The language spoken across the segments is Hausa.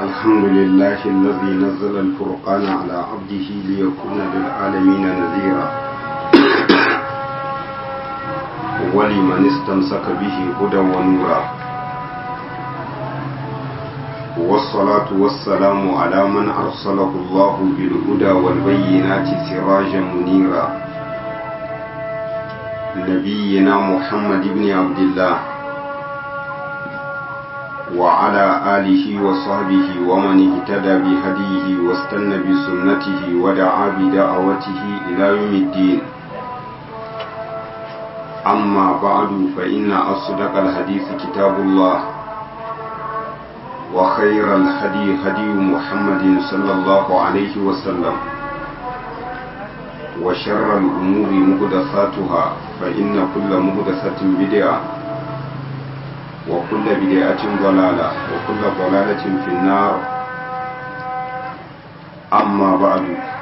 الحمد لله الذي نزل الفرقان على عبده ليكون للعالمين نذيرا ولمن استمسك به هدى ونورا والصلاة والسلام على من أرسله الله بالهدى والبينات سراجا منيرا نبينا محمد بن عبد الله وعلى آله وصحبه ومن اهتدى بهديه واستنى بسنته ودعا بدعوته إلى يوم الدين أما بعد فإن أصدق الحديث كتاب الله وخير الهدي هدي محمد صلى الله عليه وسلم وشر الأمور مهدثاتها فإن كل مهدثة بدعة وكل بدعة ضلالة وكل ضلالة في النار أما بعد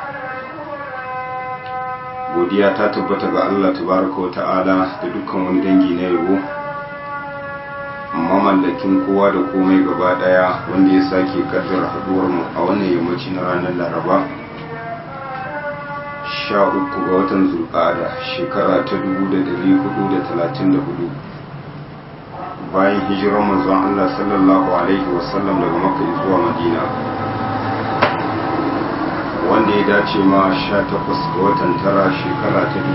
godiya ta tabbata ga Allah tabaraka wa ta'ala da dukkan wani dangi na yabo mamallakin kowa da komai gaba daya wanda ya sake kaddara haduwar mu a wannan yammaci na ranar laraba sha uku ga watan zulqa'ada shekara ta dubu da dari hudu da talatin da hudu bayan hijirar manzon Allah sallallahu alaihi wasallam daga makka zuwa madina wanda ya dace ma 18 ga watan tara shekara ta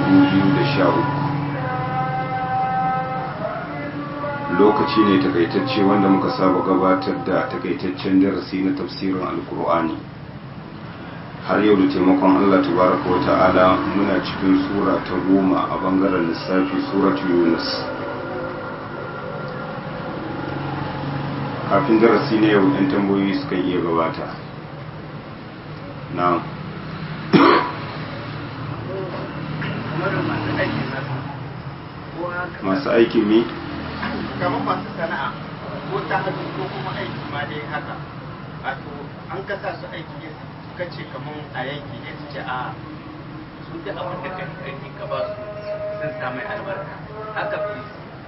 2013 lokaci ne takaitacce wanda muka saba gabatar da takaitaccen darasi na tafsirin alkur'ani har yau da taimakon Allah tabaraka wa ta'ala muna cikin sura ta goma a bangaren lissafi suratu yunus kafin darasi ne yau 'yan tambayoyi suka iya gabata na masu aikin mi? kamar masu sana'a ko ta hannu ko kuma aiki ma dai haka wato an kasa su aiki ne suka ce kamar a yanki ne su ce a su da abin da kan kanki ka ba su sun samu albarka haka fi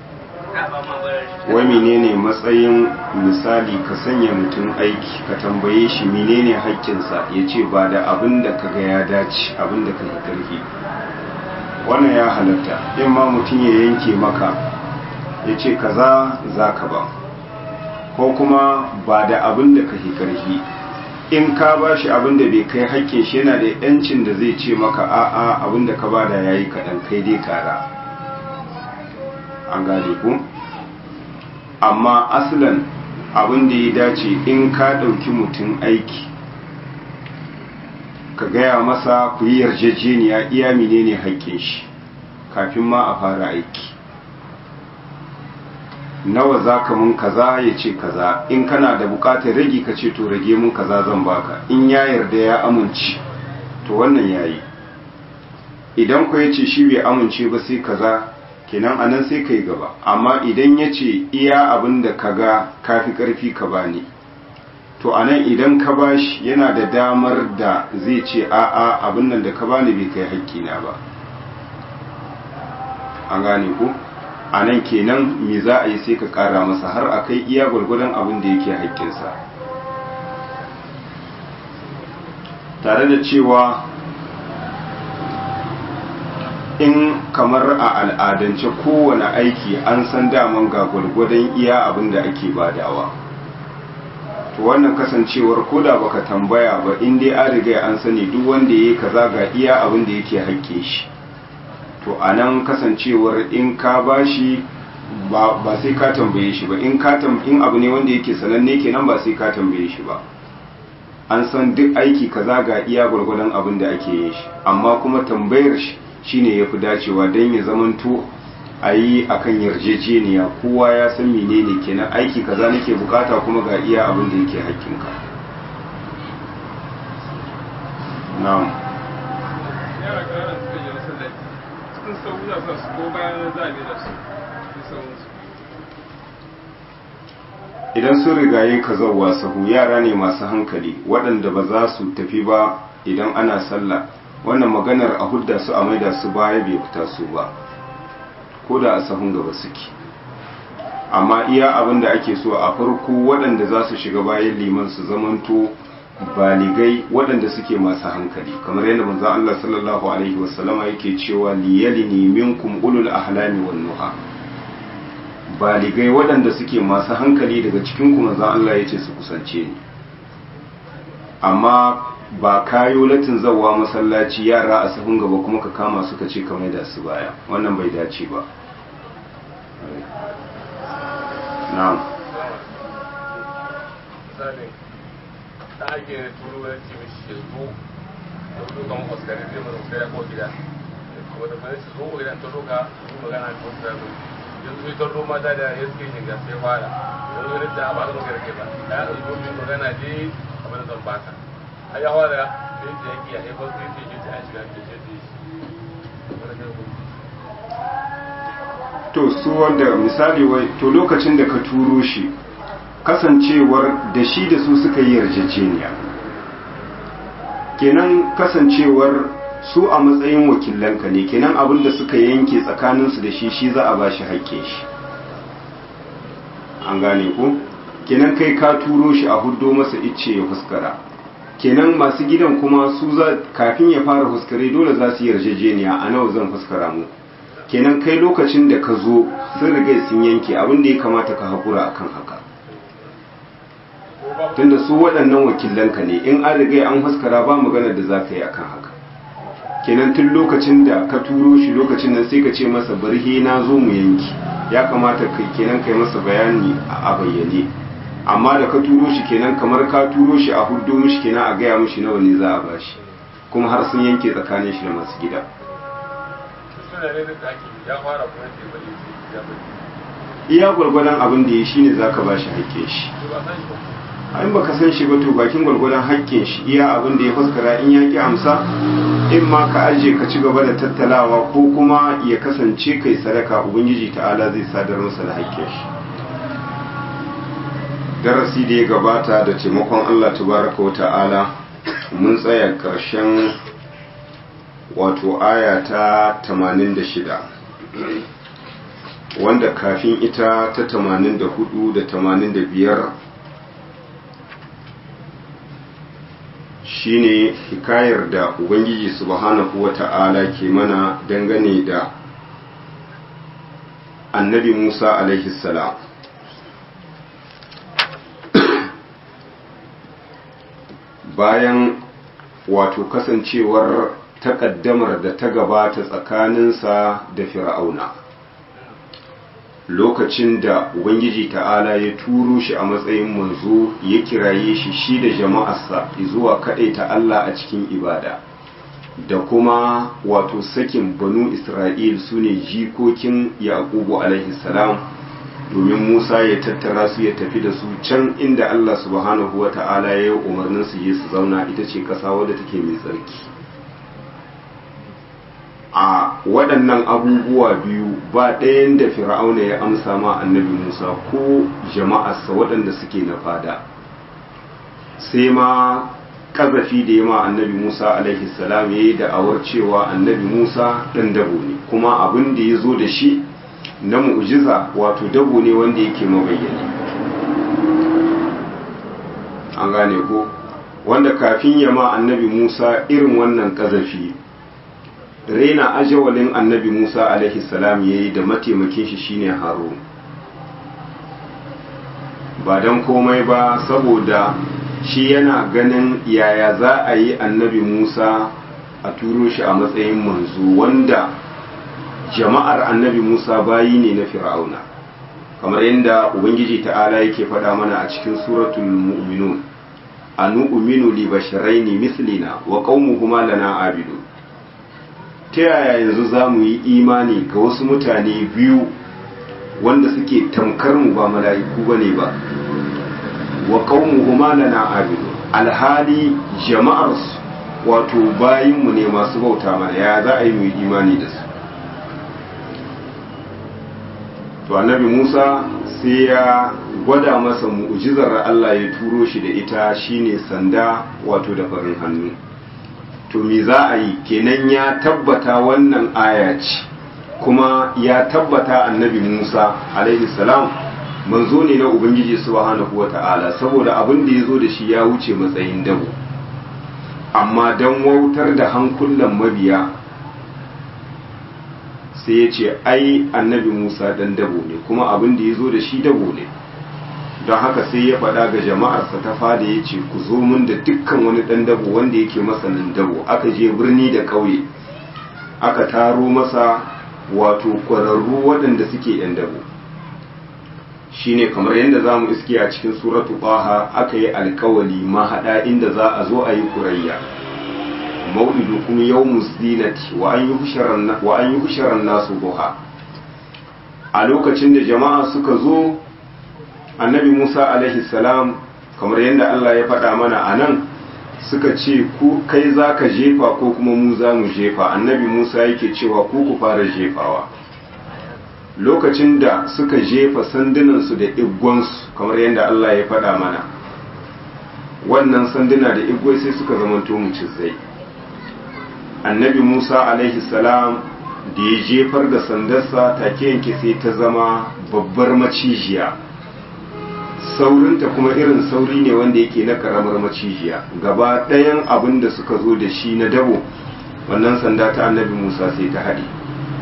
wai menene matsayin misali ka sanya mutum aiki ka tambaye shi menene haƙƙinsa ya ce ba da abin da ka ga ya dace abin da ka yi ƙarfi wannan ya halatta in ma mutum ya yanke maka ya ce kaza za ka ba ko kuma ba da abin da ka yi ƙarfi in ka ba shi abin da bai kai haƙƙin shi yana da yancin da zai ce maka a'a abin da ka ba da ya yi kaɗan kai dai kara an gane ku amma aslan abin da ya dace in ka ɗauki mutum aiki ka gaya masa ku yi yarjejeniya iya menene haƙƙin shi kafin ma a fara aiki nawa za ka mun kaza ya ce kaza in kana da buƙatar rage ka ce to rage mun kaza zan baka in ya yarda ya amince to wannan yayi idan ku ya ce shi bai amince ba sai kaza kenan anan sai kai gaba amma idan ya ce iya abin da ka ga kafi karfi ka bani to anan idan ka bashi yana da damar da zai ce a'a abin nan da ka bani bai kai haƙƙina ba an gane ku anan kenan me za a yi sai ka ƙara masa har a kai iya gwargwadon abin da yake haƙƙinsa tare da cewa in kamar a al'adance kowane aiki an san daman ga gwargwadon iya abin da ake badawa to wannan kasancewar koda baka tambaya ba in dai an riga an sani duk wanda yayi kaza ga iya abin da yake hakke shi to anan kasancewar in ka bashi ba ba sai ka tambaye shi ba in ka in abu ne wanda yake sananne kenan ba sai ka tambaye shi ba an san duk aiki kaza ga iya gwargwadon abin da ake yin shi amma kuma tambayar shi shine ya fi dacewa don ya zamanto a yi a kan yarjejeniya kowa ya san menene kenan aiki kaza nake bukata kuma ga iya abin da yake hakkinka na'am yara ƙananan suka je masallaci cikin sau za su ko bayan zabe da su idan sun rigaye ka zauwa sahu yara ne masu hankali waɗanda ba za su tafi ba idan ana sallah wannan maganar a hudda su a maida su baya bai fita su ba ko da a sahun gaba suke amma iya abin da ake so a farko waɗanda za su shiga bayan liman su zamanto baligai waɗanda suke masu hankali kamar yadda manzo Allah sallallahu alaihi wasallama yake cewa liyalini minkum ulul ahlami wan nuha baligai waɗanda suke masu hankali daga cikin ku manzo Allah yace su kusance ni amma ba kayo latin zawa masallaci yara a sahun gaba kuma ka kama suka ce ka maida su baya wannan bai dace ba na'am ta ake turo wani ce mishi ya zo da zo kan oskari zai mana oskari ko gida wanda ba su zo gidan ta roka su magana da wasu da yanzu sai tarro mata da ya suke shiga sai fara yanzu ne da ba zan garke ba ya zo min magana dai abin da zan baka ai ya fara sai ta yaki ya haifar sai ta ce a shiga ke ce to su wanda misali wai to lokacin da ka turo shi kasancewar da shi da su suka yi yarjejeniya kenan kasancewar su a matsayin wakilanka ne kenan abin da suka yanke tsakaninsu da shi shi za a ba shi haƙƙe shi an gane ko kenan kai ka turo shi a huddo masa icce ya fuskara kenan masu gidan kuma su za kafin ya fara fuskare dole za su yi yarjejeniya a nawa zan fuskara mu kenan kai lokacin da ka zo sun riga sun yanke abin da ya kamata ka haƙura akan haka tunda su waɗannan wakilanka ne in an riga an haskara ba maganar da za ka yi akan haka kenan tun lokacin da ka turo shi lokacin nan sai ka ce masa barhe na zo mu yanki ya kamata ka kenan kai masa bayani a bayyane amma da ka turo shi kenan kamar ka turo shi a huddo mishi kenan a gaya mishi nawa ne za a bashi kuma har sun yanke tsakanin shi da masu gida iya gwargwadon abin da ya shi ne za ka ba shi haƙƙin shi in baka san shi ba to bakin gwargwadon haƙƙin shi iya abin da ya fuskara in ya ƙi amsa in ma ka aje ka ci gaba da tattalawa ko kuma ya kasance kai sadaka ubangiji ta'ala zai sadar masa da haƙƙin shi darasi da ya gabata da taimakon Allah tabaraka wa ta'ala mun tsaya ƙarshen wato aya ta 86 wanda kafin ita ta 84 da 85 shine hikayar da ubangiji subhanahu wata'ala ke mana dangane da annabi musa alaihi salam bayan wato kasancewar takaddamar da ta gabata tsakaninsa da fir'auna lokacin da ubangiji ta'ala ya turo shi a matsayin manzo ya kiraye shi shi da jama'arsa zuwa ta Allah a cikin ibada da kuma wato sakin banu isra'il su ne jikokin yaqubu alaihi salam domin musa ya tattara su ya tafi da su can inda Allah subhanahu wa ta'ala ya yi umarnin su je su zauna ita ce ƙasa wadda take mai tsarki a waɗannan abubuwa biyu ba ɗayan da fir'auna ya amsa ma annabi musa ko jama'arsa waɗanda suke na fada sai ma ƙazafi da ya ma annabi musa alaihi salam ya yi da'awar cewa annabi musa ɗan dabo ne kuma abin da ya zo da shi na mu'jiza wato dabo ne wanda yake mabayyane an gane ko wanda kafin ya ma annabi musa irin wannan ƙazafi raina ajawalin annabi Musa alaihi salam yayi da mataimakin shi shine Harun ba dan komai ba saboda shi yana ganin yaya za a yi annabi Musa a turo shi a matsayin manzo wanda jama'ar annabi Musa bayi ne na Fir'auna kamar yadda ubangiji ta'ala yake faɗa mana a cikin suratul mu'minun anu'minu li basharaini mislina wa qaumuhuma lana abidun ta yaya yanzu za mu yi imani ga wasu mutane biyu wanda suke tamkar mu ba mala'iku ba ne ba wa qaumuhuma lana abidu alhali jama'arsu wato bayinmu ne masu bauta mana ya za a yi mu yi imani da su to annabi Musa sai ya gwada masa mu'jizar Allah ya turo shi da ita shine sanda wato da farin hannu to me za a yi kenan ya tabbata wannan aya ce kuma ya tabbata annabi Musa alaihi salam manzo ne na ubangiji subhanahu wata'ala saboda abin da ya zo da shi ya wuce matsayin dabo amma don wautar da hankulan mabiya sai ya ce ai annabi musa dan dabo ne kuma abin da ya zo da shi dabo ne don haka sai ya faɗa ga jama'arsa ta fada ya ce ku zo mun da dukkan wani ɗan dabo wanda yake masanin dabo aka je birni da ƙauye aka taro masa wato ƙwararru waɗanda suke ‘yan dabo shine kamar yadda za mu iske a cikin suratu ɓaha aka yi alkawali mahaɗa inda za a zo a yi kurayya mau'idu kuma yau musdinati wa an yi husharar nasu buha a lokacin da jama'a suka zo annabi musa alaihi salam kamar yadda allah ya faɗa mana a nan suka ce ku kai za ka jefa ko kuma mu za mu jefa annabi musa yake cewa ku ku fara jefawa lokacin da suka jefa sandunansu da iggonsu kamar yadda allah ya faɗa mana wannan sanduna da igwai sai suka zamanto mucizai annabi musa alaihi salam da ya jefar da sandarsa take yanke sai ta zama babbar macijiya saurinta kuma irin sauri ne wanda yake na karamar macijiya gaba ɗayan abin da suka zo da shi na dabo wannan sanda ta annabi musa sai ta haɗe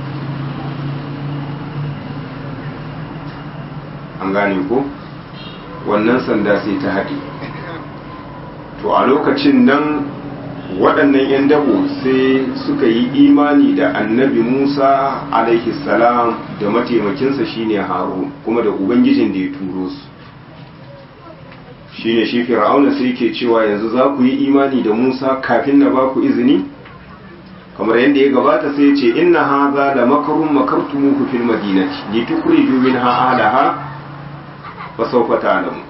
an gane ko wannan sanda sai ta haɗe to a lokacin nan waɗannan 'yan dabo sai suka yi imani da annabi musa alaihi salam da mataimakinsa shine harun kuma da ubangijin da ya turo su shine shi fir'auna sai ke cewa yanzu za ku yi imani da musa kafin na ba ku izini kamar yadda ya gabata sai ya ce inna haza da makarun makartumuhu fil madinati li tukhriju minha ahliha fa sawfa ta'lamu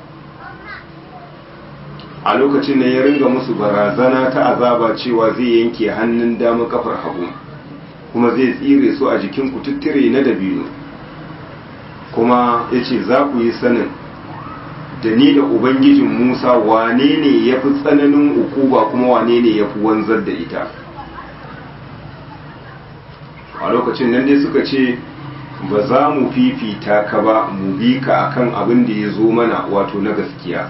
a lokacin da ya ringa musu barazana ta azaba cewa zai yanke hannun dama kafar hagu kuma zai tsire su a jikin kututture na dabino kuma ya ce za ku yi sanin da ni da ubangijin musa wane ne ya fi tsananin ukuba kuma wane ne ya fi wanzar da ita a lokacin nan dai suka ce ba za mu fifita ka ba mu bi ka akan abin da ya zo mana wato na gaskiya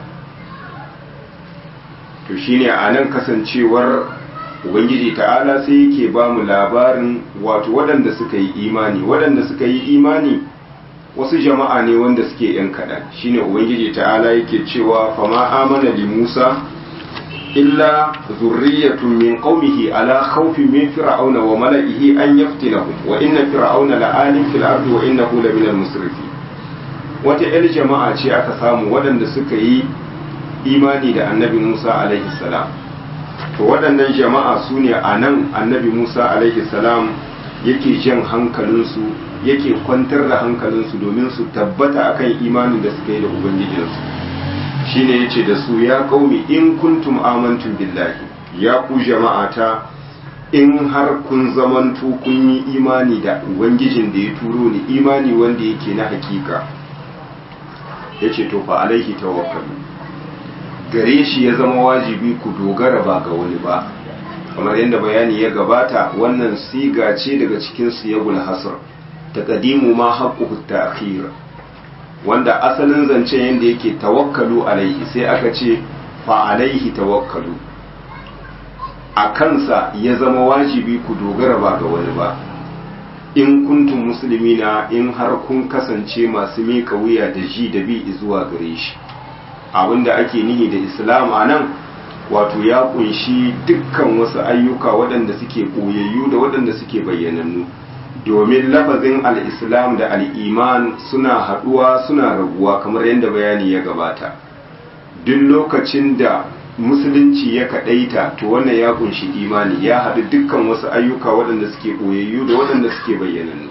to shine a nan kasancewar ubangiji ta'ala sai yake ba mu labarin wato waɗanda suka yi imani waɗanda suka yi imani wasu jama'a ne wanda suke yan kaɗan shine ubangiji ta'ala yake cewa fama amana li musa illa zurriyatun min qaumihi ala khawfin min fir'auna wa mala'ihi an yaftinahum wa inna fir'auna la'alim fil ardi wa innahu laminal musrifin wata yar jama'a ce aka samu waɗanda suka yi imani da annabi Musa alaihi salam to waɗannan jama'a su ne a nan annabi Musa alaihi salam yake jan hankalinsu yake kwantar da hankalinsu domin su tabbata akan imanin da suka yi da ubangijinsu shine yace da su ya qaumi in kuntum amantum billahi ya ku jama'ata in har kun zamanto kun yi imani da ubangijin da ya turo ni imani wanda yake na hakika yace to fa alaihi tawakkalu gare shi ya zama wajibi ku dogara ba ga wani ba kamar yadda bayani ya gabata wannan siga ce daga cikin siyagul hasr taqdimu ma haqquhu ta'khir wanda asalin zancen yadda yake tawakkalu alaihi sai aka ce fa alaihi tawakkalu a kansa ya zama wajibi ku dogara ba ga wani ba in kuntum muslimina in har kun kasance masu miƙa wuya da ji da bi zuwa gare shi abinda ake nihi da islam a nan wato ya kunshi dukkan wasu ayyuka waɗanda suke ɓoyayyu da waɗanda suke bayyanannu domin lafazin al'islam da al'iman suna haɗuwa suna rabuwa kamar yadda bayani ya gabata duk lokacin da musulunci ya kaɗaita to wannan ya kunshi imani ya haɗu dukkan wasu ayyuka waɗanda suke ɓoyayyu da waɗanda suke bayyanannu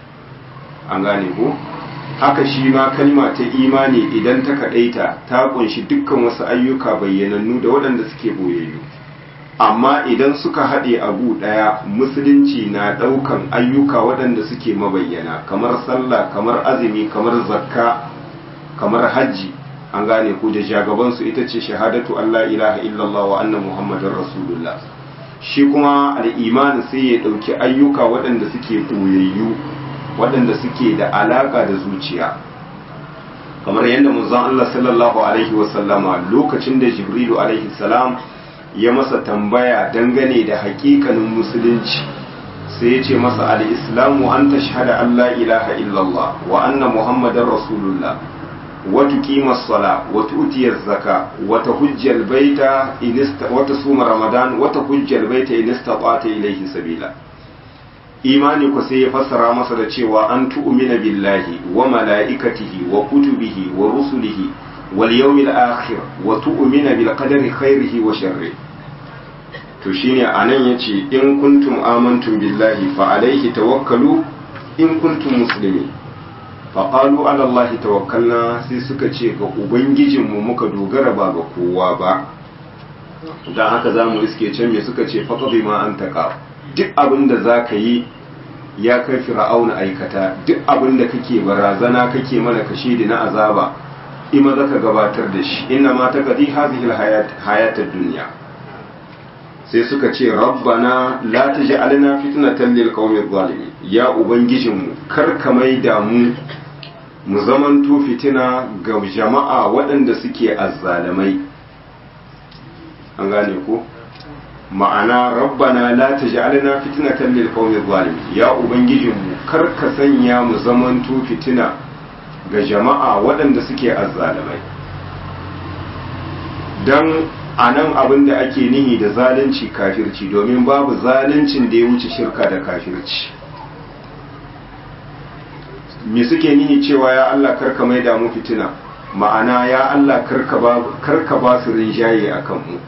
an gane ko? haka shi ma kalma ta imani idan ta kaɗaita ta kunshi dukkan wasu ayyuka bayyanannu da waɗanda suke boyayyu amma idan suka haɗe abu ɗaya musulunci na ɗaukan ayyuka waɗanda suke mabayyana kamar sallah kamar azumi kamar zakka kamar hajji an gane ku da jagabansu ita ce shahadatu Allah ilaha illallah wa anna muhammadin rasulullah shi kuma al'imani sai ya ɗauki ayyuka waɗanda suke boyayyu waɗanda suke da alaƙa da zuciya kamar yadda manzon Allah sallallahu alaihi wasallama lokacin da Jibrilu alaihi salam ya masa tambaya dangane da hakikanin musulunci sai ya ce masa al-islamu an tashhada an la ilaha illallah wa anna muhammadar rasulullah wa tuqima as-sala wa tu'ti az-zaka wa tahujja al-baita in wa tasuma ramadan wa tahujja al-baita in istata'ta ilayhi sabila imani ku sai ya fassara masa da cewa an tu'mina billahi wa mala'ikatihi wa kutubihi wa rusulihi wal yawmil akhir wa tu'mina bil qadari khairihi wa sharrihi to shine anan yace in kuntum amantum billahi fa alayhi tawakkalu in kuntum muslimin fa qalu ala allahi tawakkalna sai suka ce ga ubangijinmu muka dogara ba ga kowa ba dan haka zamu iske can me suka ce faqadi ma antaka duk abin da zaka yi ya kai fir'auna aikata duk abin da kake barazana kake mana kashe da na azaba ima zaka gabatar da shi inna ma taqdi hadhihi alhayat hayatad dunya sai suka ce rabbana la taj'alna fitnatan lil qaumil zalimin ya ubangijinmu kar ka maida mu mu zamanto fitina ga jama'a waɗanda suke azzalamai an gane ko ma'ana rabbana la taj'alna fitnatan lil qaumil zalimin ya ubangijinmu kar ka sanya mu zamanto fitina ga jama'a waɗanda suke azzalamai dan a nan abin da ake nihi da zalunci kafirci domin babu zaluncin da ya wuce shirka da kafirci me suke nihi cewa ya Allah karka mai damu fitina ma'ana ya Allah karka ba su rinjaye a kanmu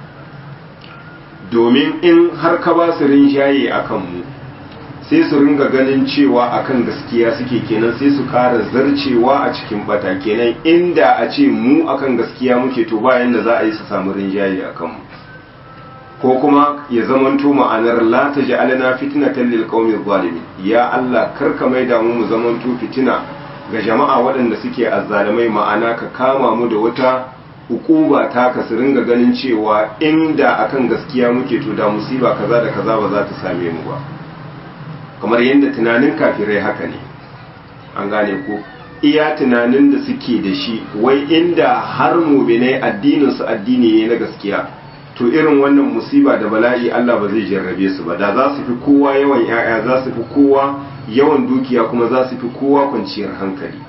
domin in har ka ba su rinjaye a kanmu sai su ringa ganin cewa akan gaskiya suke kenan sai su ƙara zarcewa a cikin bata kenan inda a ce mu akan gaskiya muke to bayan da za a yi su samu rinjaye a kanmu ko kuma ya zamanto ma'anar la ta ja'alna fitnatan lil qaumi zalimin ya Allah karka mai da mu mu zamanto fitina ga jama'a waɗanda suke azzalimai ma'ana ka kama mu da wata hukuba ta ka su ringa ganin cewa inda akan gaskiya muke to da musiba kaza da kaza ba za ta same mu ba kamar yadda tunanin kafirai haka ne an gane ko iya tunanin da suke da shi wai inda har mubinai addinin su addini ne na gaskiya to irin wannan musiba da bala'i Allah ba zai jarrabe su ba da za su fi kowa yawan yaya za su fi kowa yawan dukiya kuma za su fi kowa kwanciyar hankali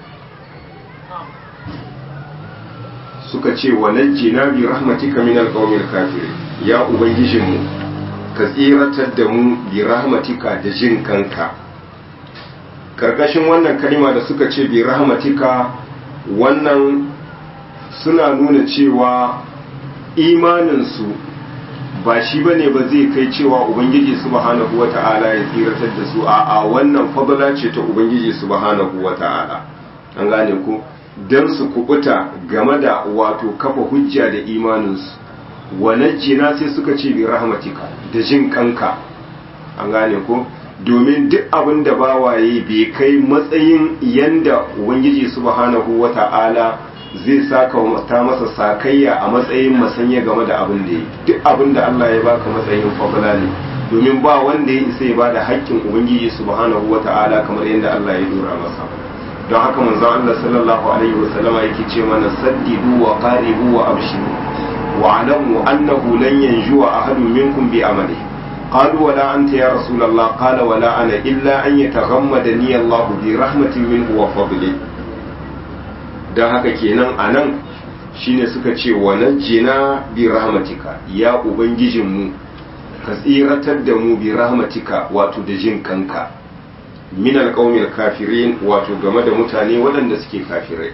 suka ce wa najjina bi rahmatika min alqawmil kafirin ya ubangijinmu ka tsiratar da mu bi rahmatika da jin kanka karkashin wannan kalima da suka ce bi rahmatika wannan suna nuna cewa imaninsu ba shi ba ne ba zai kai cewa ubangiji subhanahu wa ta'ala ya tsiratar da su a a wannan fadala ce ta ubangiji subhanahu wa ta'ala an gane ku don su kubuta game da wato kafa hujja da imaninsu wa najjina sai suka ce bi rahmatika da jin kanka an gane ko domin duk abin da bawaye bai kai matsayin yanda ubangiji subhanahu wata'ala zai saka ta masa sakayya a matsayin masanya game da abin da ya duk abin da Allah ya baka matsayin fadla ne domin ba wanda ya isa ya bada haƙƙin ubangiji subhanahu wata'ala kamar yadda Allah ya dora masa don haka manzon Allah sallallahu alaihi wasallama yake ce mana saddidu wa qaribu wa abshiru واعلموا أنه لن ينجو أحد منكم بعمله قالوا ولا أنت يا رسول الله قال ولا أنا إلا أن يتغمدني الله برحمة منه وفضله da haka kenan a nan shine suka ce wa najjina bi rahmatika ya ubangijinmu ka tsiratar da mu bi rahmatika wato da jin kanka min alqaumil kafirin wato game da mutane waɗanda suke kafirai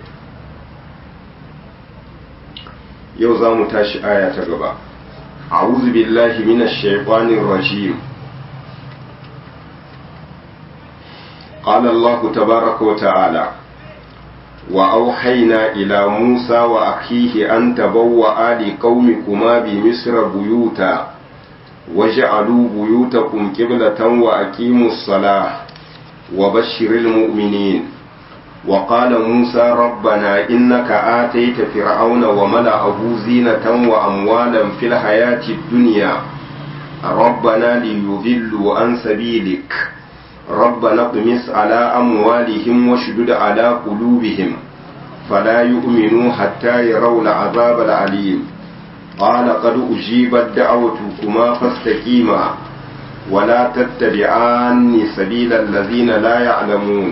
yau za mu tashi aya ta gaba a'udhu billahi minash shaitanir rajim qala Allah tabaaraka wa ta'ala wa awhayna ila Musa wa akhihi an tabawwa li qaumikuma bi misra buyuta waj'alu buyutakum qiblatan wa aqimus salah wa bashshiril mu'minin وقال موسى ربنا إنك آتيت فرعون وملأه زينة وأموالا في الحياة الدنيا ربنا ليضلوا عن سبيلك ربنا اطمس على أموالهم واشدد على قلوبهم فلا يؤمنوا حتى يروا العذاب العليم قال قد أجيبت دعوتكما فاستقيما ولا تتبعان سبيل الذين لا يعلمون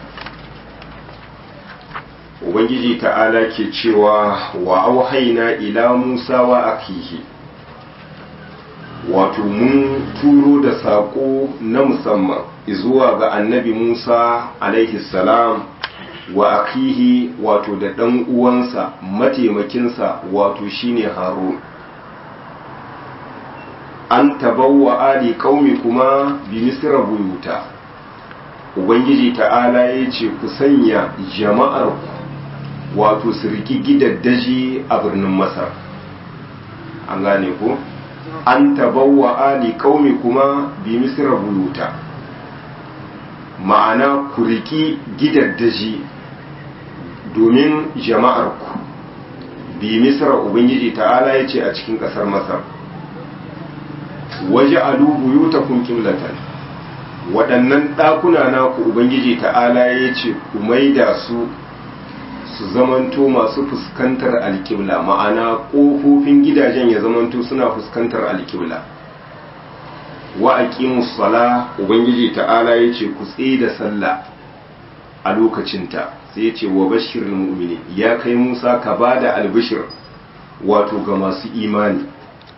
Ubangiji ta'ala ke cewa wa auhaina ila Musa wa akihi wato mun turo da saƙo na musamman zuwa ga annabi Musa alaihi salam wa akihi wato da ɗan uwansa mataimakinsa wato shine Harun an tabawa ali qaumi kuma bi misra buyuta ubangiji ta'ala ya ce ku sanya jama'ar ku wato su riki gidaddaji a birnin masar an gane ku an tabawa ali qaumi kuma bi misra buyuta ma'ana ku riki gidaddaji domin jama'ar ku bi misra ubangiji ta'ala ya ce a cikin ƙasar masar waje alu buyutakum qiblatan waɗannan ɗakuna naku ubangiji ta'ala ya ce ku maida su su zamanto masu fuskantar alkibla ma'ana ƙofofin gidajen ya zamanto suna fuskantar alkibla wa aqimus sala ubangiji ta'ala ya ce ku tsaye da sallah a lokacinta sai ya ce wa bashirul mu'mini ya kai Musa ka bada albishir wato ga masu imani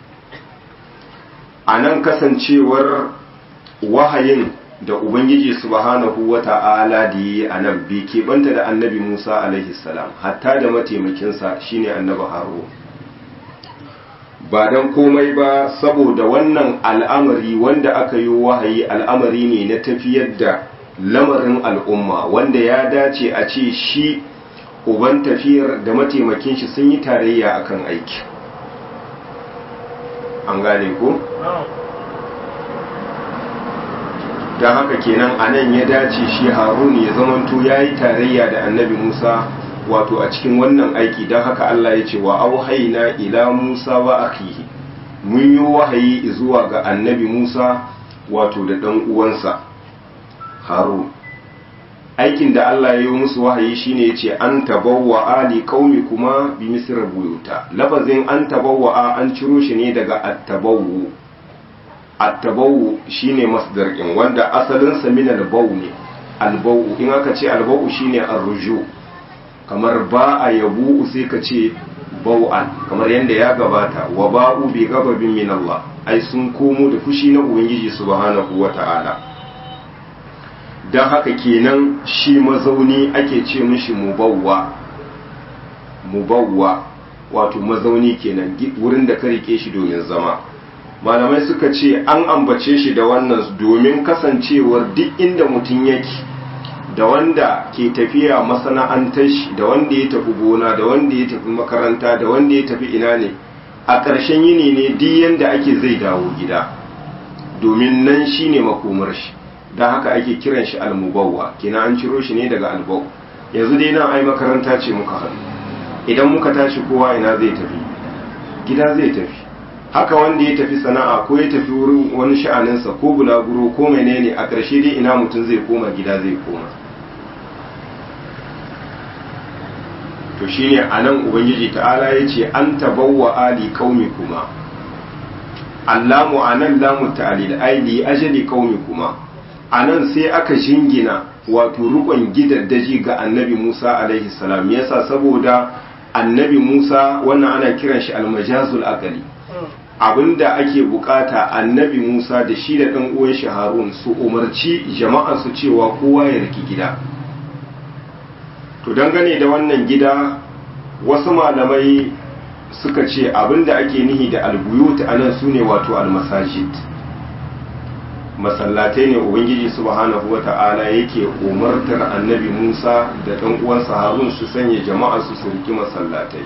a nan kasancewar wahayin da ubangiji subhanahu wa ta'ala da yi a nan bai keɓanta da annabi musa alaihi salam hatta da mataimakinsa shine annabi haro ba don komai ba saboda wannan al'amari wanda aka yi wahayi al'amari ne na tafiyar da lamarin al'umma wanda ya dace a ce shi uban tafiyar da mataimakin shi sun yi tarayya akan aiki an gane ko? don haka kenan a nan ya dace shi harun ya zamanto ya yi tarayya da annabi musa wato a cikin wannan aiki don haka allah ya ce wa auhaina ila musa wa akihi mun yi wahayi zuwa ga annabi musa wato da ɗan uwansa harun aikin da allah ya yi musu wahayi shine ya ce an tabawa ali kaumi kuma bi misra buyuta lafazin an tabawa an ciro shi ne daga attabawu attabawu shine masdar in wanda asalin sa min albawu ne albawu in aka ce albawu shine arruju kamar ba a yabu sai ka ce bau'an kamar yadda ya gabata wa ba'u bi gababin min Allah ai sun komo da fushi na ubangiji subhanahu wata'ala dan haka kenan shi mazauni ake ce mishi mubawwa mubawwa wato mazauni kenan wurin da ka rike shi domin zama malamai suka ce an ambace shi da wannan domin kasancewar duk inda mutum yake da wanda ke tafiya masana'antar shi da wanda ya tafi gona da wanda ya tafi makaranta da wanda ya tafi ina ne a ƙarshen yini ne duk yanda ake zai dawo gida domin nan shi ne makomar shi don haka ake kiran shi almubawwa kina an ciro shi ne daga albau yanzu dai nan ai makaranta ce muka haɗu idan muka tashi kowa ina zai tafi gida zai tafi haka wanda ya tafi sana'a ko ya tafi wurin wani sha'aninsa ko bulaguro ko menene a ƙarshe dai ina mutum zai koma gida zai koma to shine anan ubangiji ta'ala ya ce an tabawwa ali qaumi kuma allamu anan lamu ta'lil ai li ajali qaumi kuma anan sai aka jingina wato rukun gidaddaji ga annabi Musa alaihi salam yasa saboda annabi Musa wannan ana kiran shi almajazul aqali abinda ake bukata annabi Musa da shi da ɗan uwan shi Harun su umarci jama'a su cewa kowa ya riki gida to dangane da wannan gida wasu malamai suka ce abinda ake nihi da albuyut anan sune wato almasajid masallatai ne ubangiji subhanahu wata'ala yake umartar annabi Musa da ɗan uwansa Harun su sanya jama'a su su riki masallatai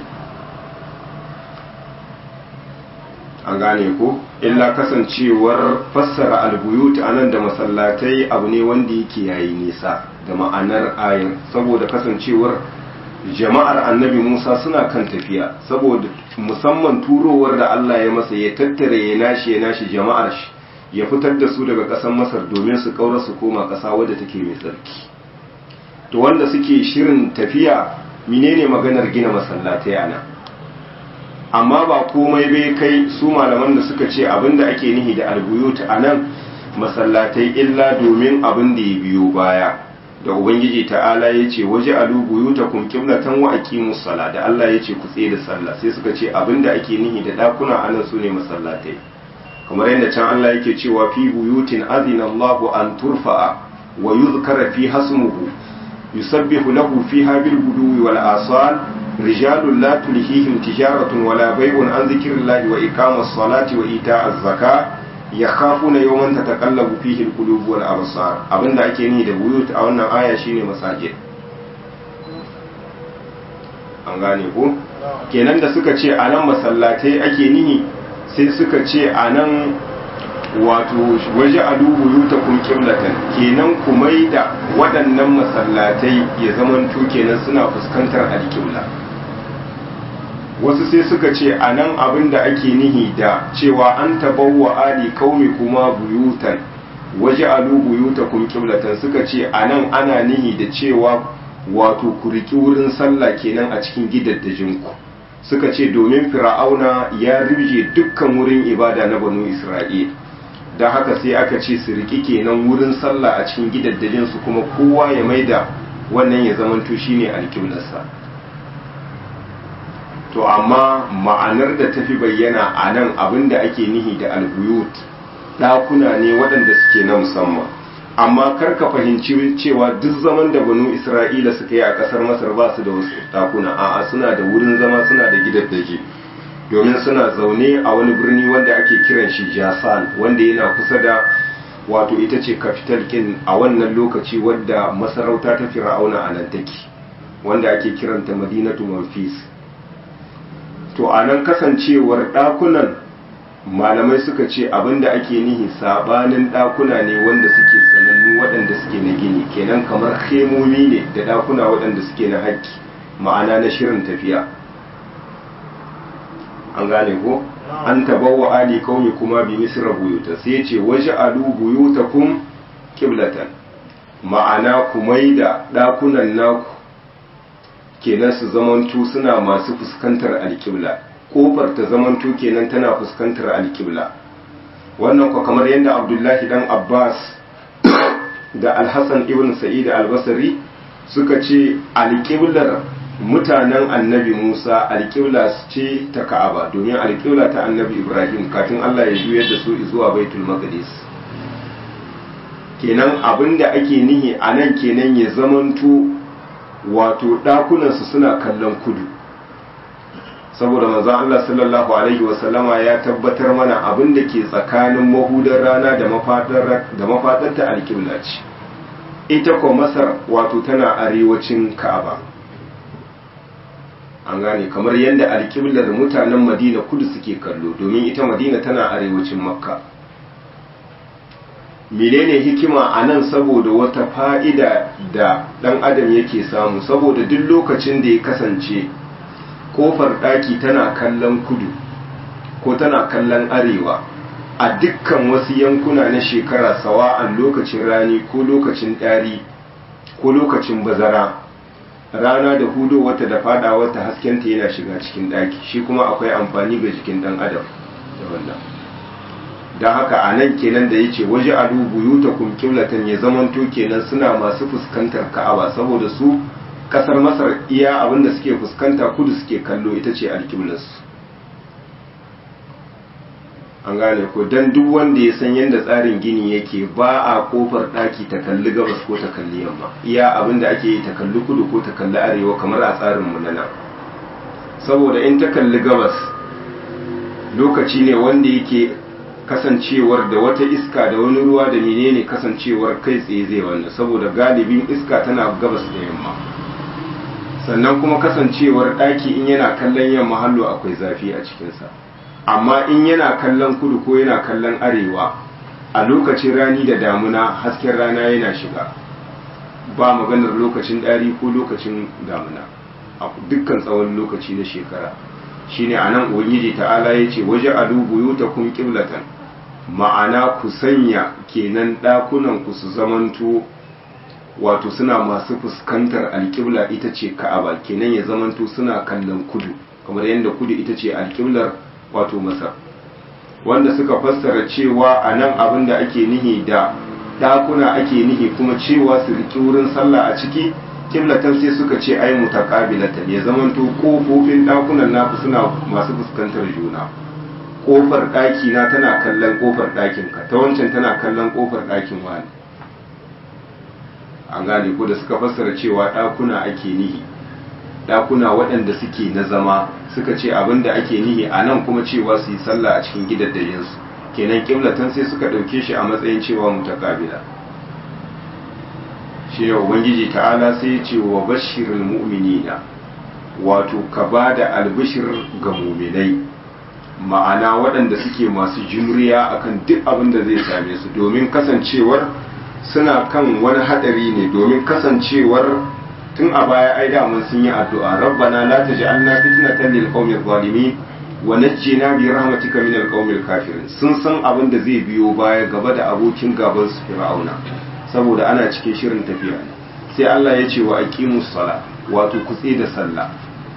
an gane ko illa kasancewar fassara albuyut anan da masallatai abu ne wanda yake yayi nisa da ma'anar ayin saboda kasancewar jama'ar annabi Musa suna kan tafiya saboda musamman turowar da Allah ya masa ya tattare ya nashi ya nashi jama'ar shi ya fitar da su daga ƙasar Masar domin su kaura su koma ƙasa wadda take mai tsarki to wanda suke shirin tafiya menene maganar gina masallatai ana amma ba komai bai kai su malaman da suka ce abinda ake nihi da albuyut anan masallatai illa domin abin da ya biyo baya da ubangiji ta'ala ya ce waje alu buyutakum qiblatan wa aqimus sala da Allah ya ce ku tsaye da sallah sai suka ce abinda ake nihi da dakuna anan sune masallatai kamar yadda can Allah yake cewa fi buyutin azina Allahu an turfa'a wa yuzkara fi hasmuhu yusabbihu lahu fiha bil guduwi wal asal rijalun la tulhihim tijaratun wala bay'un an zikrillahi wa iqamas salati wa ita'az zakah yakhafuna yawman tataqallabu fihi al-qulub wal absar abinda ake ni da buyut a wannan aya shine masajid an gane ko kenan da suka ce anan masallatai ake nihi sai suka ce anan wato waje alu buyutakum qiblatan kenan ku maida waɗannan masallatai ya zamanto kenan suna fuskantar alƙibla wasu sai suka ce a nan abin da ake nihi da cewa an tabawa ali kaumi kuma buyutan waje alu buyuta kun kiblatan suka ce a nan ana nihi da cewa wato ku riki wurin sallah kenan a cikin gidaddajinku suka ce domin fir'auna ya rije dukkan wurin ibada na banu isra'il don haka sai aka ce su riki kenan wurin sallah a cikin gidaddajinsu kuma kowa ya maida wannan ya zamanto shine alkiblarsa to amma ma'anar da tafi bayyana a nan abin da ake nihi da albuyut ɗakuna ne waɗanda suke na musamman amma kar ka fahimci cewa duk zaman da banu isra'ila suka yi a ƙasar masar ba su da wasu ɗakuna a'a suna da wurin zama suna da gidaddaji domin suna zaune a wani birni wanda ake kiran shi jasan wanda yana kusa da wato ita ce capital kin a wannan lokaci wadda masarauta ta fir'auna a nan take wanda ake kiranta madinatu manfis to a nan kasancewar ɗakunan malamai suka ce abinda ake nihi sabanin ɗakuna ne wanda suke sanannu waɗanda suke na gini kenan kamar hemomi ne da ɗakuna waɗanda suke na haƙƙi ma'ana na shirin tafiya an gane ko an tabawa ali kaumi kuma bi misra buyuta sai ce waje alu buyutakum kiblatan ma'ana ku maida ɗakunan naku kenan su zamanto suna masu fuskantar alƙibla kofar ta zamanto kenan tana fuskantar alƙibla wannan ko kamar yadda abdullahi dan abbas da alhassan ibn sa'id albasari suka ce alƙiblar mutanen annabi musa alƙibla ce ta ka'aba domin alƙibla ta annabi ibrahim kafin allah ya juyar da su zuwa baitul maqdis kenan abinda ake nihi a nan kenan ya zamanto wato ɗakunansu suna kallon kudu saboda manzon Allah sallallahu alaihi wasallama ya tabbatar mana abin da ke tsakanin mahudar rana da mafaɗarta alƙibla ce ita ko masar wato tana arewacin ka'aba an gane kamar yadda alƙiblar mutanen madina kudu suke kallo domin ita madina tana arewacin makka menene hikima a nan saboda wata fa'ida da ɗan adam yake samu saboda duk lokacin da ya kasance ƙofar ɗaki tana kallon kudu ko tana kallon arewa a dukkan wasu yankuna na shekara sawa'an lokacin rani ko lokacin ɗari ko lokacin bazara rana da hudu wata da fada wata haskenta yana shiga cikin ɗaki shi kuma akwai amfani ga jikin ɗan adam da wannan don haka a nan kenan da ya ce waje alu buyuta kum kiblatan ya zamanto kenan suna masu fuskantar ka'aba saboda su kasar masar iya abinda suke fuskanta kudu suke kallo ita ce alkiblarsu an gane ko don duk wanda ya san yadda tsarin gini yake ba a kofar ɗaki ta kalli gabas ko ta kalli yamma iya abinda ake yi ta kalli kudu ko ta kalli arewa kamar a tsarin mu na nan saboda in ta kalli gabas lokaci ne wanda yake kasancewar da wata iska da wani ruwa da menene kasancewar kai tsaye zai wannan saboda galibin iska tana gabas da yamma sannan kuma kasancewar ɗaki in yana kallon yamma hallo akwai zafi a cikinsa amma in yana kallon kudu ko yana kallon arewa a lokacin rani da damuna hasken rana yana shiga ba maganar lokacin ɗari ko lokacin damuna a dukkan tsawon lokaci na shekara shine anan ubangiji ta'ala yace waje alu buyutakum qiblatan ma'ana ku sanya kenan dakunan ku su zamanto wato suna masu fuskantar alƙibla ita ce ka'aba kenan ya zamanto suna kallon kudu kamar yadda kudu ita ce alƙiblar wato masar wanda suka fassara cewa a nan abin da ake nihi da ɗakuna ake nihi kuma cewa su riƙi wurin sallah a ciki kiblatan sai suka ce ai mutaqabilatan ya zamanto kofofin ɗakunan naku suna masu fuskantar juna kofar ɗaki na tana kallon kofar ɗakin ka ta wancan tana kallon kofar ɗakin wani an gane ko da suka fassara cewa ɗakuna ake nihi ɗakuna waɗanda suke na zama suka ce abin da ake nihi a nan kuma cewa su yi sallah a cikin gidaddajinsu kenan kiblatan sai suka ɗauke shi a matsayin cewa mutakabila shi ne ubangiji ta'ala sai ya ce wa bashirin mu'minina wato ka ba da albishir ga muminai ma'ana waɗanda suke masu jimriya akan duk abin da zai same su domin kasancewar suna kan wani hadari ne domin kasancewar tun a baya ai damun sun yi addu'a rabbana la taj'alna fitnatan lil qawmi zalimin wa najjina bi rahmatika min al qawmi kafirin sun san abin da zai biyo baya gaba da abokin gaban su fir'auna saboda ana cikin shirin tafiya sai Allah ya ce wa aqimus sala wato kutse da sallah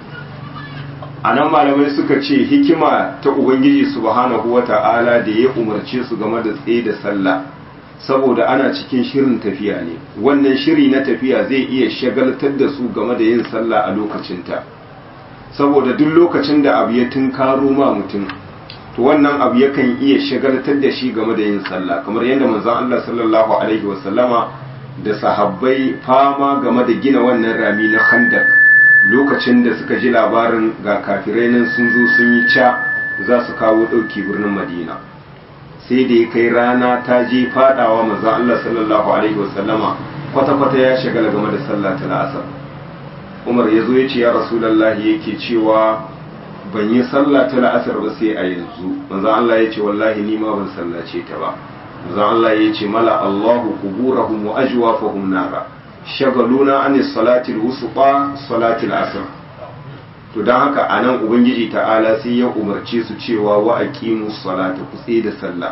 anan malamai suka ce hikima ta ubangiji subhanahu wata'ala da ya umarce su game da tsaye da sallah saboda ana cikin shirin tafiya ne wannan shiri na tafiya zai iya shagaltar da su game da yin sallah a lokacinta saboda duk lokacin da abu ya tunkaro ma mutum to wannan abu yakan iya shagaltar da shi game da yin sallah kamar yadda manzon Allah sallallahu alaihi wasallama da sahabbai fama game da gina wannan rami na khandak lokacin da suka ji labarin ga kafirai nan sun zo sun yi ca za su kawo ɗauki birnin madina sai da ya kai rana ta je fadawa manzon Allah sallallahu alaihi wasallama kwata-kwata ya shagala game da sallah ta la'asar umar ya zo ya ce ya rasulallahi yake cewa ban yi sallah ta la'asar ba sai a yanzu manzon Allah ya ce wallahi ni ma ban sallace ta ba manzon Allah ya ce mala Allahu kuburahum wa ajwafahum nara shagaluna an salati al-wusta salati al-asr to dan haka anan ubangiji ta'ala sai ya umarce su cewa wa aqimus salata ku tsaye da sallah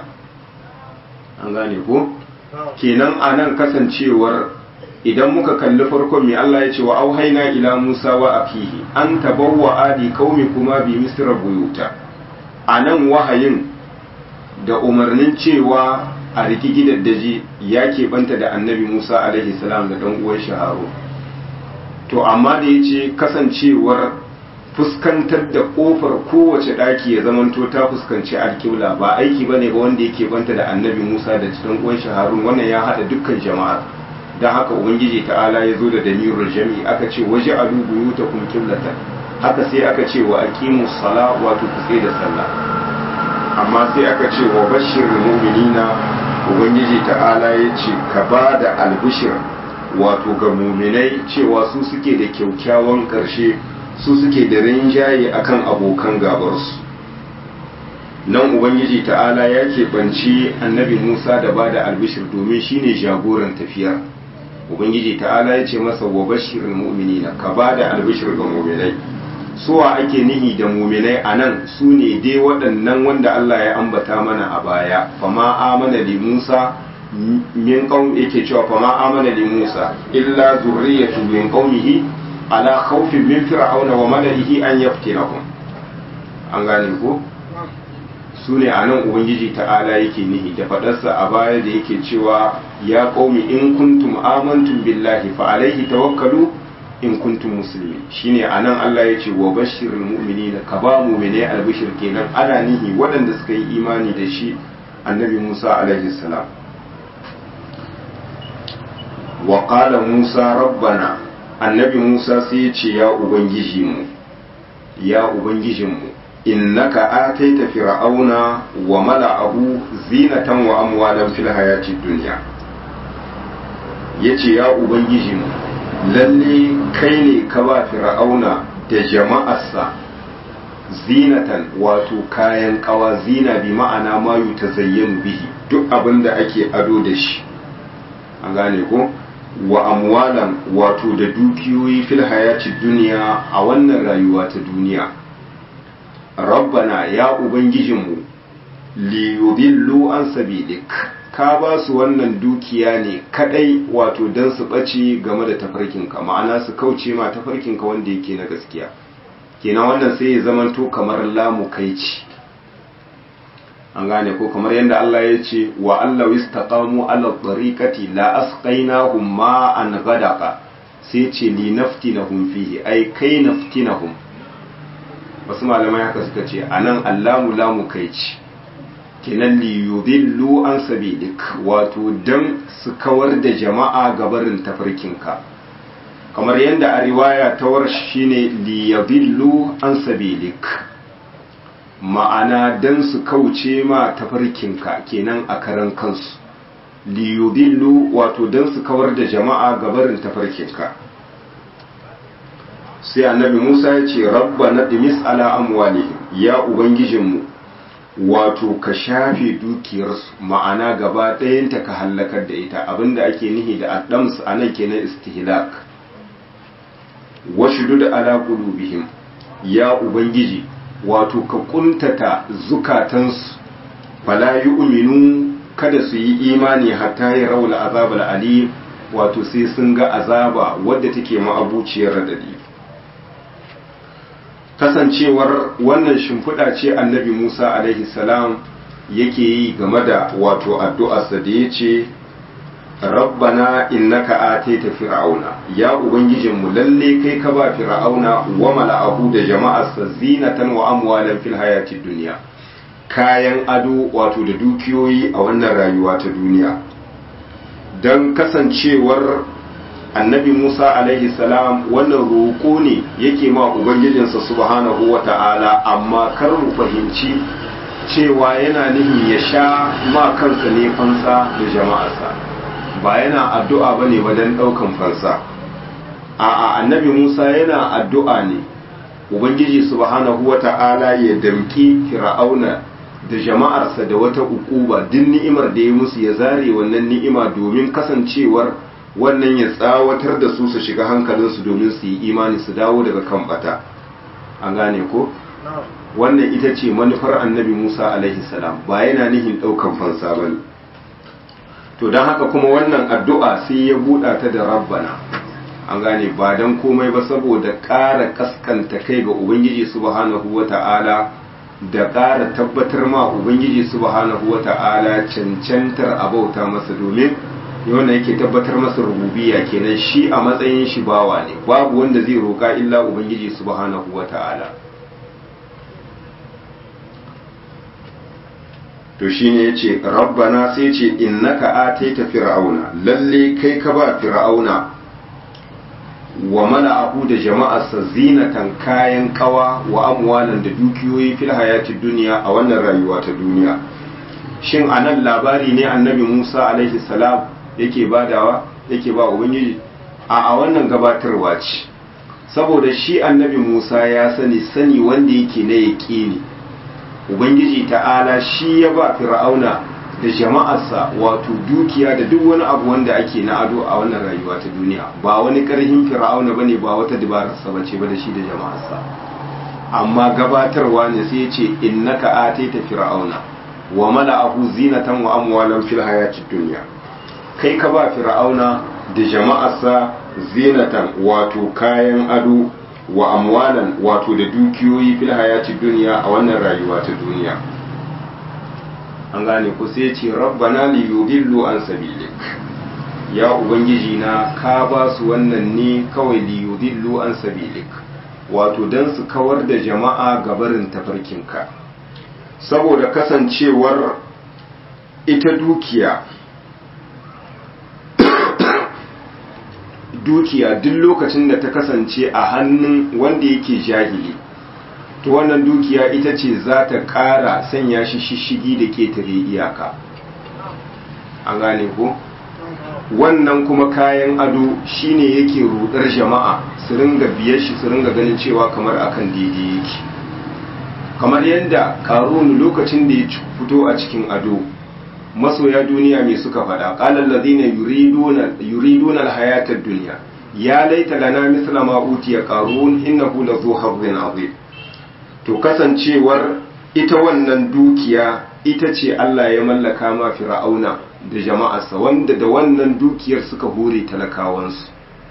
an gane ko kenan anan kasancewar idan muka kalli farkon mai Allah ya ce wa auhaina ila Musa wa afihi an tabawwa adi qaumi kuma bi misra buyuta anan wahayin da umarnin cewa a riki gidaddaji ya keɓanta da annabi Musa alaihi salam da ɗan uwan shaharo to amma da ya ce kasancewar fuskantar da ƙofar kowace ɗaki ya zamanto ta fuskanci alƙibla ba aiki ba ne ba wanda yake banta da annabi Musa da ɗan uwan shaharun wannan ya haɗa dukkan jama'ar don haka ubangiji ta'ala ya zo da damirul jami'i aka ce waje alu buyutakum qiblatan haka sai aka ce wa aqimus sala wato ku da sallah amma sai aka ce wa bashirul mu'minina ubangiji ta'ala ya ce ka ba da albishir wato ga muminai cewa su suke da kyaukyawan ƙarshe su suke da rinjaye akan abokan gabarsu nan ubangiji ta'ala ya keɓanci annabi musa da ba da albishir domin shine jagoran tafiyar ubangiji ta'ala ya ce masa wa bashirin mu'minina ka ba da albishir ga muminai suwa ake nihi da muminai a nan su ne dai waɗannan wanda Allah ya ambata mana a baya fama amana li Musa min qaum yake cewa fama amana li Musa illa zurriyatu min qaumihi ala khawfin min fir'auna wa mala'ihi an yaftinahum an gane ko su ne a nan ubangiji ta'ala yake nihi da faɗarsa a baya da yake cewa ya qaumi in kuntum amantum billahi fa alaihi tawakkalu in kuntum muslimin shine anan Allah ya ce wa bashirul mu'minina ka ba mu'mine albishir kenan ana nihi waɗanda suka yi imani da shi annabi Musa alaihi salam wa qala Musa rabbana annabi Musa sai ya ce ya ubangiji mu ya ubangijin mu innaka ataita fir'auna wa mala'ahu zinatan wa amwalan fil hayatid dunya yace ya ubangiji mu lalle kai ne ka ba fir'auna da jama'arsa zinatan wato kayan kawa zina bi ma'ana mayu ta zayyanu bihi duk abin da ake ado da shi an gane ko wa amwalan wato da dukiyoyi fil hayati duniya a wannan rayuwa ta duniya rabbana ya ubangijinmu liyudillu an sabilik ka ba su wannan dukiya ne kadai wato don su ɓace game da tafarkinka ma'ana su kauce ma tafarkinka wanda yake na gaskiya kenan wannan sai ya zamanto kamar lamu kai ci an gane ko kamar yadda Allah ya ce wa Allah istaqamu ala tariqati la asqainahum ma'an ghadaqa sai ce li naftinahum fihi ai kai naftinahum wasu malamai haka suka ce anan allamu lamu kai ci kenan li yudillu an sabilik wato dan su kawar da jama'a gabarin tafarkinka kamar yadda a riwaya ta warsh shine li yudillu an sabilik ma'ana dan su kauce ma tafarkinka kenan a karan kansu li yudillu wato dan su kawar da jama'a gabarin tafarkinka sai annabi Musa ya ce rabbana dimis ala amwalihim ya ubangijinmu wato ka shafe dukiyarsu ma'ana gaba ɗayanta ka hallakar da ita abinda ake nihi da addams a nan kenan istihlak washudu da ala qulubihim ya ubangiji wato ka kuntata zukatansu fala yu'minu kada su yi imani hatta ya raula azabal alim wato sai sun ga azaba wadda take ma'abuciyar radadi kasancewar wannan shimfiɗa ce annabi Musa alaihi salam yake yi game da wato addu'arsa da ya ce rabbana innaka ataita fir'auna ya ubangijinmu lalle kai ka ba fir'auna wa mala'ahu da jama'arsa zinatan wa amwalan fil hayatid dunya kayan ado wato da dukiyoyi a wannan rayuwa ta duniya don kasancewar annabi Musa alaihi salam wannan roƙo ne yake ma ubangijinsa subhanahu wa ta'ala amma kar mu fahimci cewa yana nihin ya sha ma kansa ne fansa da jama'arsa ba yana addu'a ba ne wajen ɗaukan fansa a annabi Musa yana addu'a ne ubangiji subhanahu wa ta'ala ya damƙi fir'auna da jama'arsa da wata ukuba duk ni'imar da ya musu ya zare wannan ni'ima domin kasancewar wannan ya tsawatar da su su shiga hankalinsu domin su yi imani su dawo daga kan bata an gane ko wannan ita ce manufar annabi musa alaihi salam ba yana nihin ɗaukan fansa ba ne to don haka kuma wannan addu'a sai ya buɗa ta da rabbana an gane ba don komai ba saboda ƙara kaskanta kai ga ubangiji subhanahu wa ta'ala da ƙara tabbatar ma ubangiji subhanahu wa ta'ala cancantar abauta masa domin wanda yake tabbatar masa rububiya kenan shi a matsayin shi bawa ne babu wanda zai roƙa illa ubangiji subhanahu wata'ala to shine yace rabbana sai ce innaka ataita fir'auna lalle kai ka ba fir'auna wa mala'ahu da jama'arsa zinatan kayan kawa wa amwalan da dukiyoyi fil hayatid duniya a wannan rayuwa ta duniya shin anan labari ne annabi Musa alaihi salam yake badawa yake ba ubangiji a a wannan gabatarwa ce saboda shi annabi Musa ya sani sani wanda yake na yaƙini ubangiji ta'ala shi ya ba fir'auna da jama'arsa wato dukiya da duk wani abu wanda ake na ado a wannan rayuwa ta duniya ba wani karhin fir'auna bane ba wata dabararsa bace ba da shi da jama'arsa amma gabatarwa ne sai ya ce innaka ataita fir'auna wa mala'ahu zinatan wa amwalan fil hayatid dunya kai ka ba fir'auna da jama'arsa zinatan wato kayan ado wa amwalan wato da dukiyoyi fil hayati duniya a wannan rayuwa ta duniya an gane ku sai ce rabbana li yudillu an sabilik ya ubangiji na ka ba su wannan ne kawai li yudillu an sabilik wato dan su kawar da jama'a gabarin tafarkinka saboda kasancewar ita dukiya dukiya duk lokacin da ta kasance a hannun wanda yake jahili to wannan dukiya ita ce za ta ƙara sanya shi shishigi da ketare iyaka an gane ko wannan kuma kayan ado shine yake rudar jama'a su ringa biyar shi su ringa ganin cewa kamar akan daidai yake kamar yadda karunu lokacin da ya fito a cikin ado masoya duniya mai suka faɗa ƙalar lazina yuriduna alhayatar duniya ya laita lana misla ma utiya qarun innahu la zu hazzin azim to kasancewar ita wannan dukiya ita ce Allah ya mallaka ma fir'auna da jama'arsa wanda da wannan dukiyar suka hore talakawansu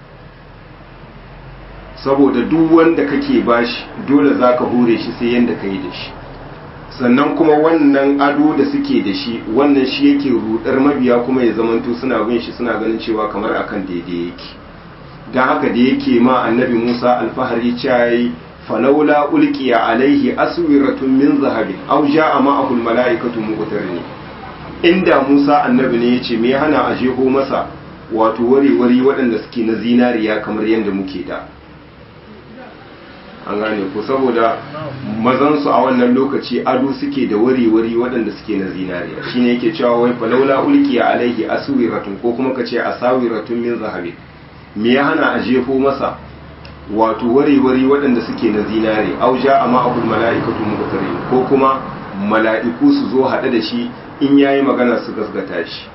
saboda duk wanda kake bashi dole zaka hore shi sai yanda kai da shi sannan kuma wannan ado da suke da shi wannan shi yake rudar mabiya kuma ya zamanto suna bin shi suna ganin cewa kamar akan daidai yake don haka da yake ma annabi Musa alfahari cayi falaula ulqiya alaihi aswiratun min zahabin aw ja'a ma'ahu almalaikatu muqtarini inda Musa annabi ne yace me hana a jeho masa wato wari-wari waɗanda suke na zinariya kamar yadda muke da an gane ko saboda mazansu a wannan lokaci ado suke da wari-wari waɗanda suke na zinariya shine yake cewa wai falaula ulqiya alaihi aswiratun ko kuma kace asawiratun min zahabi me ya hana a jefo masa wato wari-wari waɗanda suke na zinare auja a ma'akul mala'ikatu muqtari ko kuma mala'iku su zo haɗe da shi in yayi magana su gasgata shi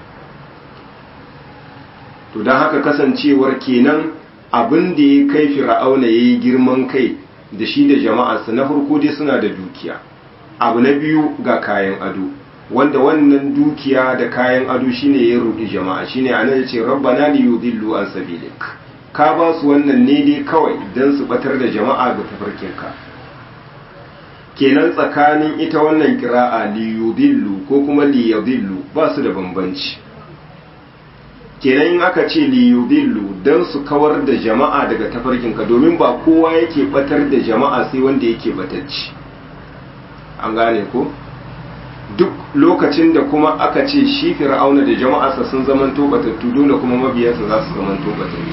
to don haka kasancewar kenan abin da ya kai fir'auna yayi girman kai da shi da jama'arsa na farko dai suna da dukiya abu na biyu ga kayan ado wanda wannan dukiya da kayan ado shine ya rudi jama'a shine anan yace rabbana li yudillu an sabilik ka ba su wannan ne dai kawai dan su batar da jama'a ga tafarkinka kenan tsakanin ita wannan kira'a li yudillu ko kuma li yudillu ba su da bambanci kenan in aka ce li yudillu dan su kawar da jama'a daga tafarkinka domin ba kowa yake batar da jama'a sai wanda yake batacci an gane ko duk lokacin da kuma aka ce shi fir'auna da jama'arsa sun zamanto batattu dole kuma mabiyansa za su zamanto batattu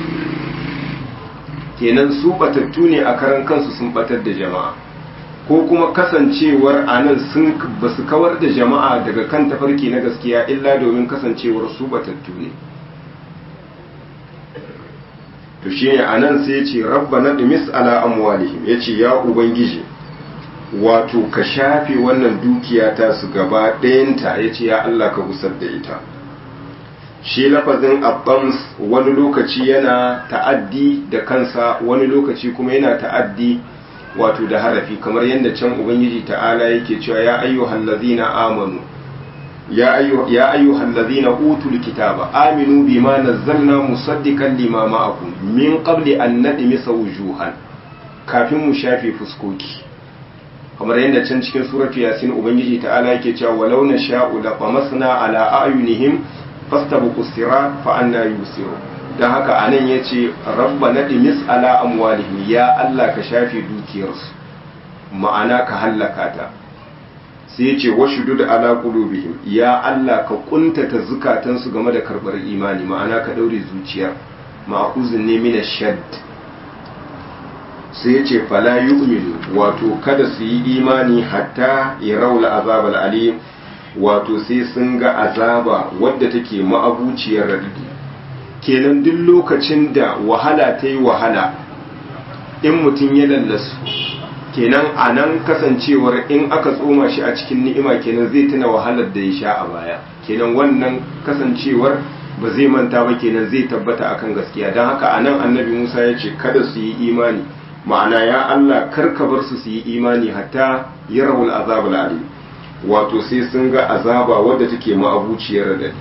kenan su batattu ne a karan kansu sun batar da jama'a ko kuma kasancewar anan sun ba su kawar da jama'a daga kan tafarki na gaskiya illa domin kasancewar su batattu ne to shine anan sai ya ce rabbana dimis ala amwalihim yace ya ubangiji wato ka shafe wannan dukiya ta su gaba ɗayanta ya ce ya Allah ka gusar da ita shi lafazin abbams wani lokaci yana ta'addi da kansa wani lokaci kuma yana ta'addi wato da harafi kamar yadda can ubangiji ta'ala yake cewa ya ayyuhal ladzina amanu ya ayyu ya ayyuhal ladzina utul kitaba aminu bima nazzalna musaddiqan lima ma'akum min qabli an nadmisa wujuhan kafin mu shafe fuskoki kamar yadda can cikin suratu yasin ubangiji ta'ala yake cewa walau na sha'u la qamasna ala ayunihim fastabiqu sirat fa anna yusiru dan haka anan yace rabbana dimis ala amwalihim ya Allah ka shafe dukiyarsu ma'ana ka hallaka ta sai yace washdud ala qulubihim ya Allah ka kuntata zukatansu game da karbar imani ma'ana ka daure zuciyar ma'uzun ne min shadd sai ya ce fala yu'minu wato kada su yi imani hatta ya raula azabal alim wato sai sun ga azaba wadda take ma'abuciyar radidi kenan duk lokacin da wahala ta yi wahala in mutum ya lallasu kenan a nan kasancewar in aka tsoma shi a cikin ni'ima kenan zai tuna wahalar da ya sha a baya kenan wannan kasancewar ba zai manta ba kenan zai tabbata akan gaskiya don haka a nan annabi musa ya ce kada su yi imani ma'ana ya Allah karka bar su su yi imani hatta yarawul azabul alim wato sai sun ga azaba wadda take ma'abuciyar radadi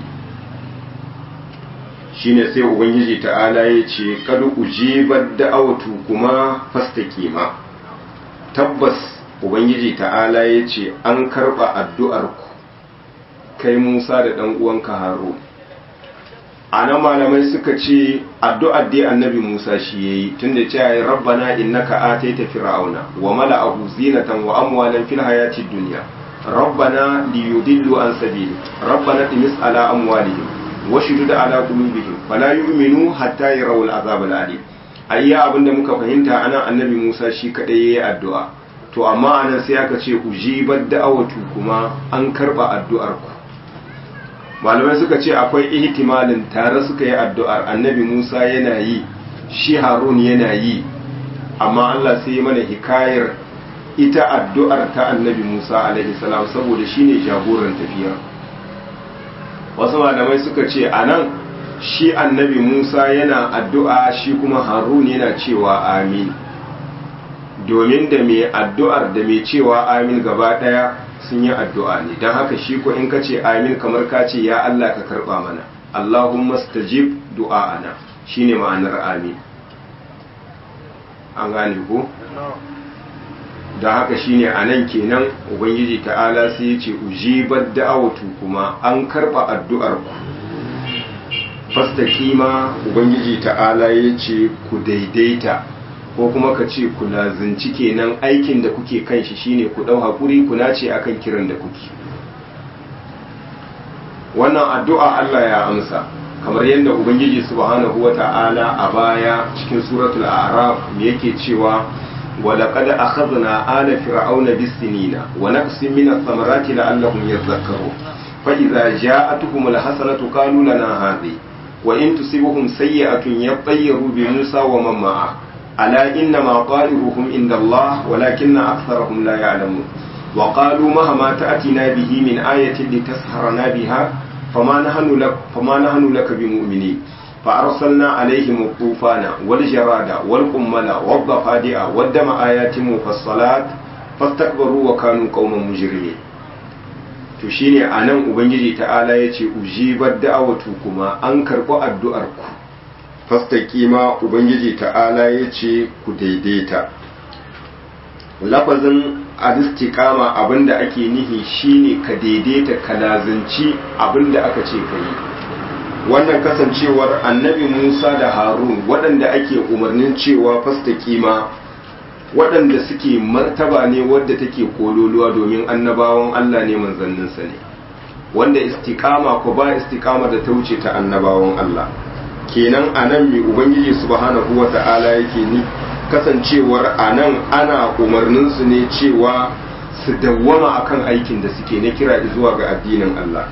shine sai ubangiji ta'ala ya ce kad ujibat da'awatu kuma fastaqima tabbas ubangiji ta'ala ya ce an karba addu'ar ku kai Musa da dan uwanka Harun ana malamai suka ce addu'ar dai annabi Musa shi yayi tunda ce ya rabbana innaka ataita fir'auna wa mala'ahu zinatan wa amwalan fil hayati dunya rabbana liyudillu an sabili rabbana timis ala amwalihim wa shudud ala qulubihim fala yu'minu hatta yarawul azab al-alim ayya abinda muka fahimta anan annabi Musa shi kadai yayi addu'a to amma anan sai aka ce ujibat da'awatu kuma an karba addu'ar ku malamai suka ce akwai ihtimalin tare suka yi addu'ar annabi Musa yana yi shi Harun yana yi amma Allah sai mana hikayar ita addu'ar ta annabi Musa alaihi salam saboda shine jagoran tafiyar wasu malamai suka ce anan shi annabi Musa yana addu'a shi kuma Harun yana cewa amin domin da mai addu'ar da mai cewa amin gaba ɗaya sun yi addu'a ne don haka shi ko in ka ce amin kamar ka ce ya Allah ka karɓa mana Allahumma stajib du'a'ana shine ma'anar amin an gane ko da haka shine a nan kenan ubangiji ta'ala sai ya ce ujibar da'awatu kuma an karɓa addu'ar ku fastaqima ubangiji ta'ala ya ce ku daidaita ko kuma ka ce ku lazinci kenan aikin da kuke kan shi shine ku ɗau haƙuri ku nace akan kiran da kuke wannan addu'a Allah ya amsa kamar yadda ubangiji subhanahu wata'ala a baya cikin suratul a'raf me yake cewa ولقد أخذنا آل فرعون بالسنين ونقص من الثمرات لعلهم يذكرون فإذا جاءتهم الحسنة قالوا لنا هذه وإن تصبهم سيئة يطيروا بموسى ومن معه ألا إنما طائرهم عند الله ولكن أكثرهم لا يعلمون وقالوا مهما تأتنا به من آية لتسحرنا بها فما نحن لك, فما نحن لك بمؤمنين فأرسلنا عليهم الطوفان والجراد والقمل والضفادع والدم آيات مفصلات فاستكبروا وكانوا قوما مجرمين to shine anan ubangiji ta'ala yace ujibar da'awatu kuma an karɓi addu'ar ku fastaqima ubangiji ta'ala yace ku daidaita lafazin al-istiqama abinda ake nihi shine ka daidaita ka lazanci abinda aka ce ka yi wannan kasancewar annabi Musa da Harun waɗanda ake umarnin cewa fasta kima waɗanda suke martaba ne wadda take kololuwa domin annabawan Allah ne manzanninsa ne wanda istiqama ko ba istiqama da ta wuce ta annabawan Allah kenan anan mai ubangiji subhanahu wata'ala yake ni kasancewar anan ana umarnin su ne cewa su dawwama akan aikin da suke na kira zuwa ga addinin Allah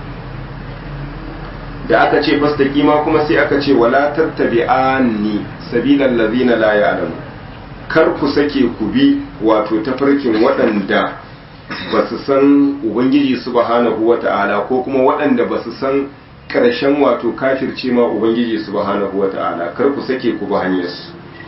da aka ce fastaqima kuma sai aka ce wala tattabi'anni sabilal ladina la ya'lamu kar ku sake ku bi wato tafarkin waɗanda ba su san ubangiji subhanahu wata'ala ko kuma waɗanda ba su san ƙarshen wato kafirce ma ubangiji subhanahu wata'ala kar ku sake ku bi hanyarsu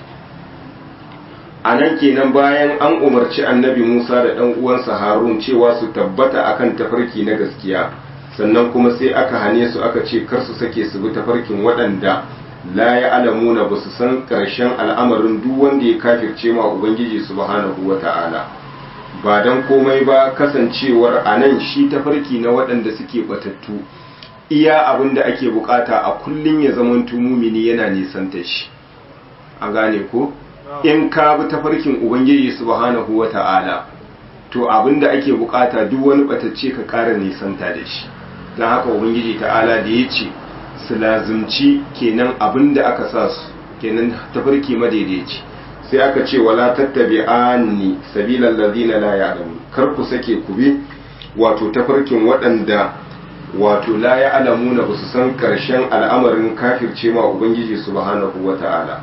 a nan kenan bayan an umarci annabi musa da ɗan uwansa harun cewa su tabbata akan tafarki na gaskiya sannan kuma sai aka hane su aka ce kar su sake su bi tafarkin waɗanda la ya alamuna ba su san ƙarshen al'amarin duk wanda ya kafirce ma ubangiji subhanahu wa ta'ala ba don komai ba kasancewar a nan shi tafarki na waɗanda suke batattu iya abin da ake bukata a kullum ya zaman mumini yana nisanta shi a gane ko in ka bi tafarkin ubangiji subhanahu wa ta'ala to abin da ake bukata duk wani batacce ka ƙara nisanta da shi don haka ubangiji ta'ala da ya ce su lazumci kenan abin da aka sa su kenan tafarki madaidaici sai aka ce wala tattabi anni sabilan ladina la ya'lamu kar ku sake ku bi wato tafarkin waɗanda wato la ya'lamuna ba su san karshen al'amarin kafirce ma ubangiji subhanahu wata'ala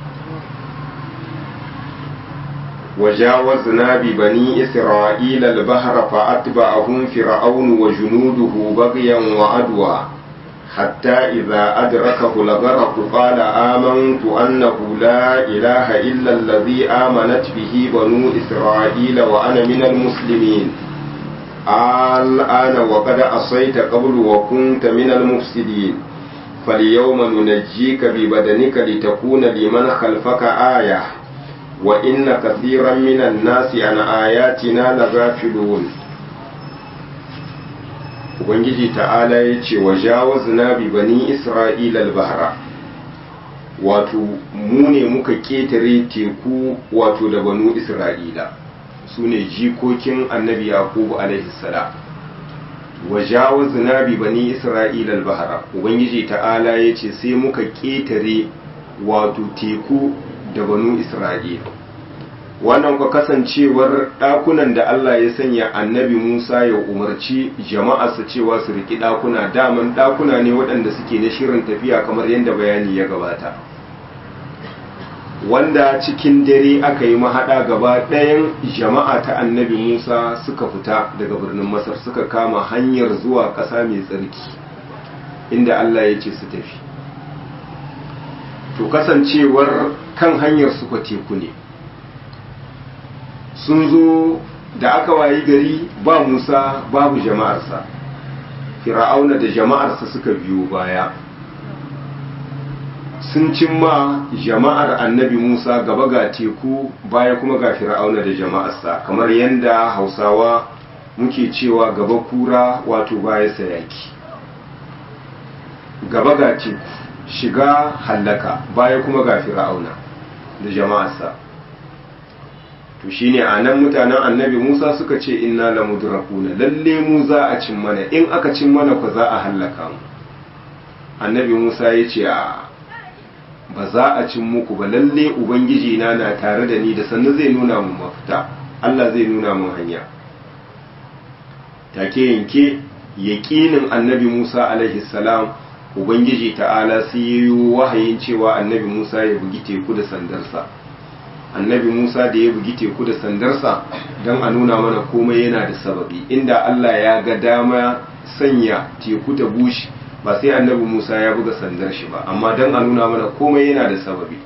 وجاوزنا ببني إسرائيل البحر فأتبعهم فرعون وجنوده بغيا وعدوى حتى إذا أدركه الغرق قال آمنت أنه لا إله إلا الذي آمنت به بنو إسرائيل وأنا من المسلمين الآن وقد عصيت قبل وكنت من المفسدين فاليوم ننجيك ببدنك لتكون لمن خلفك آية وإن كثيرا من الناس عن آياتنا لغافلون ubangiji ta'ala ya ce wa jawazna bi bani isra'ila al-bahra wato mu ne muka ketare teku wato da banu isra'ila su ne jikokin annabi yaqubu alaihi salam wa jawazna bi bani isra'ila al-bahra ubangiji ta'ala ya ce sai muka ketare wato teku da banu isra'ila wannan kwa kasancewar ɗakunan da Allah ya sanya annabi Musa ya umarci jama'arsa cewa su riki ɗakuna daman ɗakuna ne waɗanda suke na shirin tafiya kamar yadda bayani ya gabata wanda cikin dare aka yi mahaɗa gaba ɗayan jama'a ta annabi Musa suka fita daga birnin Masar suka kama hanyar zuwa ƙasa mai tsarki inda Allah ya ce su tafi to kasancewar kan hanyar su teku ne sun zo da aka wayi gari ba musa babu jama'arsa fir'auna da jama'arsa suka biyo baya sun cimma jama'ar annabi musa gaba ga teku baya kuma ga fir'auna da jama'arsa kamar yadda hausawa muke cewa gaba kura wato baya sayaki gaba ga teku shiga hallaka baya kuma ga fir'auna da jama'arsa to shine a nan mutanen annabi musa suka ce inna la mudrakuna lalle mu za a cin mana in aka cin mana ku za a hallaka mu annabi musa ya ce a ba za a cin muku ba lalle ubangiji na na tare da ni da sannu zai nuna mu mafita allah zai nuna mu hanya take yanke yaƙinin annabi musa alaihi salam ubangiji ta'ala sai yi wahayin cewa annabi musa ya bugi teku da sandarsa annabi musa da ya bugi teku da sandarsa don a nuna mana komai yana da sababi inda allah ya ga dama sanya teku ta bushe ba sai annabi musa ya buga sandar shi ba amma don a nuna mana komai yana da sababi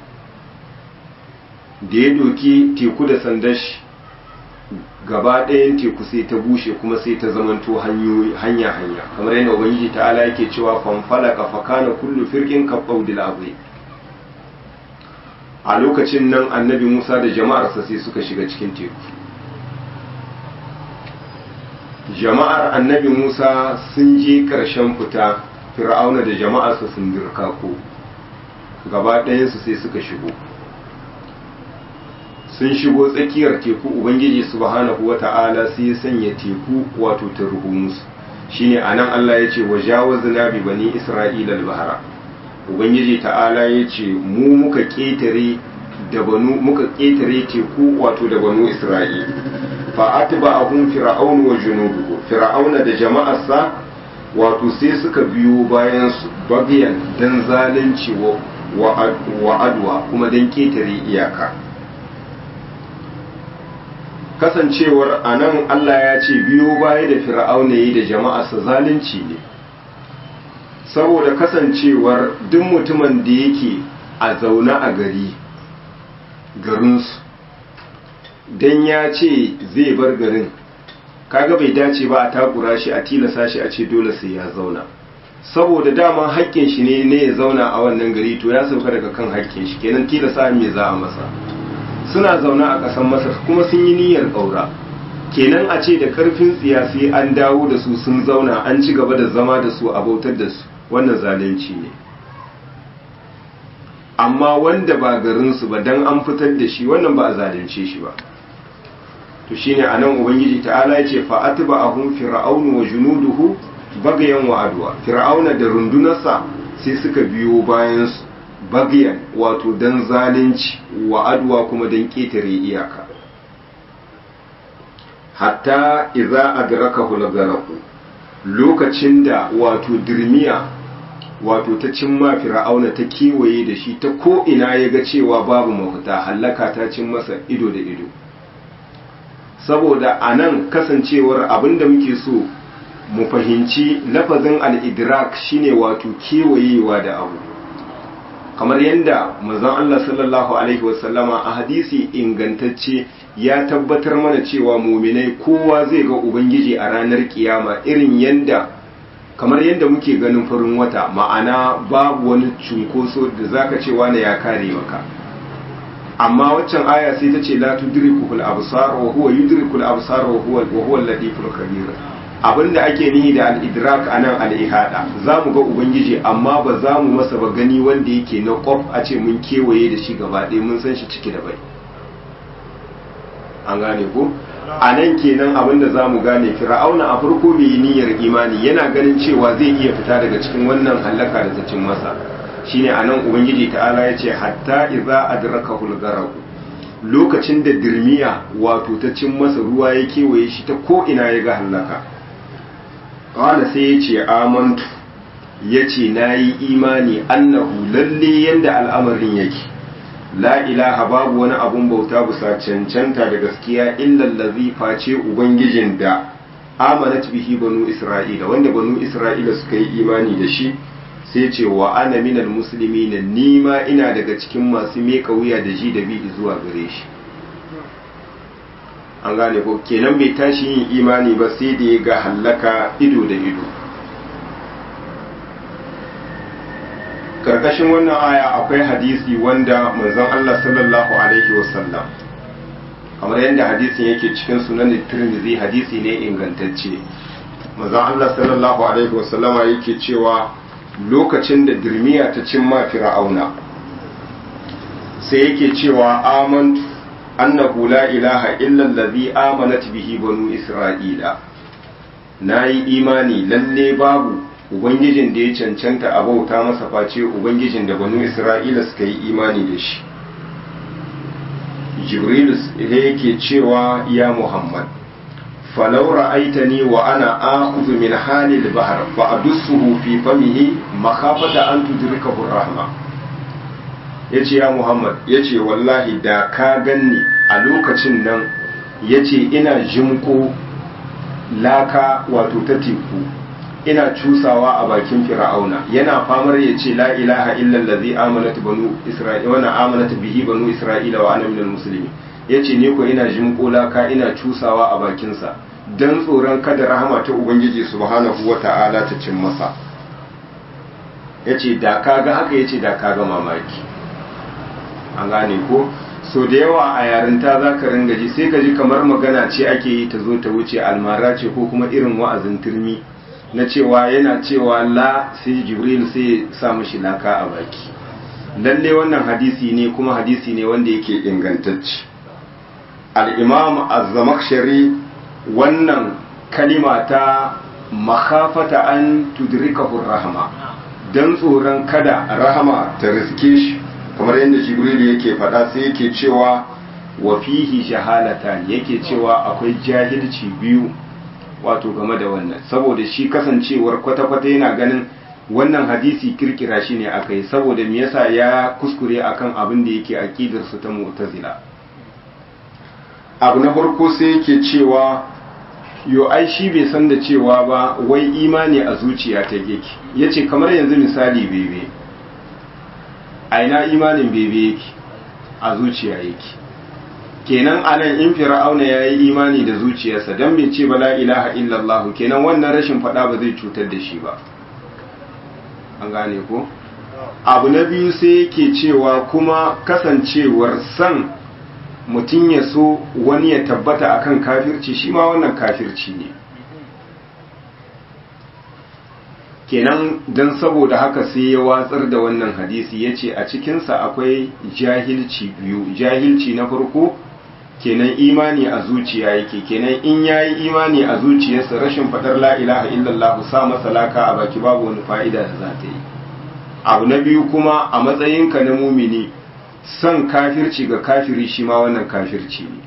da ya doki teku da sandar shi gaba ɗayan teku sai ta bushe kuma sai ta zamanto hanya hanya kamar yadda ubangiji ta'ala yake cewa fanfala ka fakana kullu firqin ka qawdil azim a lokacin nan annabi Musa da jama'arsa sai suka shiga cikin teku jama'ar annabi Musa sun je ƙarshen fita fir'auna da jama'arsa sun dirka ko gaba ɗayansu sai suka shigo sun shigo tsakiyar teku ubangiji subhanahu wata'ala sai ya sanya teku wato ta ruhu musu shine anan Allah ya ce wajawazna bi bani isra'ila al-bahra ubangiji ta'ala ya ce mu muka ketare da banu muka ketare teku wato da banu isra'ila fa atba'ahum fir'aun wa junuduhu fir'auna da jama'arsa wato sai suka biyo bayan su bagiyan dan zalunci wa adwa kuma dan ketare iyaka kasancewar a nan Allah ya ce biyo baya da fir'auna yi da jama'arsa zalunci ne saboda kasancewar duk mutumin da yake a zaune a gari garinsu don ya ce zai bar garin kaga bai dace ba a takura shi a tilasa shi a ce dole sai ya zauna saboda dama haƙƙin shi ne ne ya zauna a wannan gari to ya sauka daga kan haƙƙin shi kenan tilasa me za a masa suna zaune a ƙasar masar kuma sun yi niyyar ƙaura kenan a ce da ƙarfin tsiya sai an dawo da su sun zauna an ci gaba da zama da su a bautar da su wannan zalunci ne amma wanda ba garinsu ba dan an fitar da shi wannan ba a zalunce shi ba to shine anan ubangiji ta'ala ya ce fa'atba ahum fir'aunu wa junuduhu bagayan wa adwa fir'auna da rundunarsa sai suka biyo bayan su bagiyan wato don zalunci wa adwa kuma don ƙetare iyaka hatta iza adraka hulgaraku lokacin da wato dirmiya wato ta cimma fir'auna ta kewaye da shi ta ko ina ya ga cewa babu mafita hallaka ta cin masa ido da ido saboda a nan kasancewar abinda muke so mu fahimci lafazin al-idrak shine wato kewayewa da abu kamar yadda manzon Allah sallallahu alaihi wasallama a hadisi ingantacce ya tabbatar mana cewa muminai kowa zai ga ubangiji a ranar kiyama irin yadda kamar yadda muke ganin farin wata ma'ana babu wani cunkoso da zaka ce wani ya kare maka amma waccan aya sai ta ce la tudrikul absar wa huwa yudrikul absar wa huwa wa huwa al-latiful khabir abinda ake nihi da al-idrak anan al-ihada zamu ga ubangiji amma ba za mu masa ba gani wanda yake na kwaf a ce mun kewaye da shi gaba ɗaya mun san shi ciki da bai an gane ko a nan kenan abinda za mu gane fir'auna a farko bai yi niyyar imani yana ganin cewa zai iya fita daga cikin wannan hallaka da ta cin masa shine a nan ubangiji ta'ala ya ce hatta idza adrakahu al lokacin da dirmiya wato ta cin masa ruwa ya kewaye shi ta ko ina ya ga hallaka qala sai ya ce amantu ya ce na yi imani annahu lalle yanda al'amarin yake la ilaha babu wani abun bauta bisa cancanta da gaskiya illallazi face ubangijin da amanat bihi banu isra'ila wanda banu isra'ila suka yi imani da shi sai ce wa ana minal musulmi na nima ina daga cikin masu meka wuya da ji da bi zuwa gare shi an gane ko kenan bai tashi yin imani ba sai da ya ga hallaka ido da ido karkashin wannan aya akwai hadisi wanda manzon Allah sallallahu alaihi wasallam kamar yadda hadisin yake cikin sunan Tirmidhi hadisi ne ingantacce manzon Allah sallallahu alaihi wasallama yake cewa lokacin da dirmiya ta cimma fir'auna sai yake cewa amantu annahu la ilaha illa allazi amanat bihi banu isra'ila nayi imani lalle babu ubangijin da ya cancanta a bauta masa face ubangijin da banu isra'ila suka yi imani da shi jibril yake cewa ya muhammad falau ra'aitani wa ana akhudhu min halil bahr fa adussuhu fi famihi makhafata an tudrikahu rahma yace ya muhammad yace wallahi da ka ganni a lokacin nan yace ina jimko laka wato ta teku ina cusawa a bakin fir'auna yana famar ya ce la ilaha illa allazi amanat banu isra'ila wa amanat bihi banu isra'ila wa ana minal muslimin yace ne ko ina jimko laka ina cusawa a bakin sa dan tsoron kada rahama ta ubangiji subhanahu wata'ala ta cin masa yace da kaga haka yace da kaga mamaki an gane ko so da yawa a yarinta za ka ringa ji sai ka ji kamar magana ce ake yi ta zo ta wuce almara ce ko kuma irin wa'azin turmi na cewa yana cewa la sai jibril sai sa mashi laka a baki lalle wannan hadisi ne kuma hadisi ne wanda yake ingantacce al-imam az-zamakhshari wannan kalima ta makhafata an tudrikahu rahama dan tsoron kada rahama ta riske shi kamar yadda jibril yake faɗa sai yake cewa wa fihi jahalata yake cewa akwai jahilci biyu wato game da wannan saboda shi kasancewar kwata-kwata yana ganin wannan hadisi kirkira shi ne aka yi saboda me yasa ya kuskure akan abin da yake aqidar su ta mu'tazila abu na farko sai yake cewa yo ai shi bai san da cewa ba wai imani a zuciya ta yake yace kamar yanzu misali bebe a ina imanin bebe yake a zuciya yake kenan anan in fir'auna ya yi imani da zuciyarsa don bai ce ba la ilaha illallah kenan wannan rashin faɗa ba zai cutar da shi ba an gane ko abu na biyu sai yake cewa kuma kasancewar san mutum ya so wani ya tabbata akan kafirci shi ma wannan kafirci ne kenan don saboda haka sai ya watsar da wannan hadisi ya ce a cikinsa akwai jahilci biyu jahilci na farko kenan imani a zuciya yake kenan in ya yi imani a zuciyarsa rashin faɗar la ilaha illallah sa masa laka a baki babu wani fa'ida da za ta yi abu na biyu kuma a matsayinka na mumini son kafirci ga kafiri shi ma wannan kafirci ne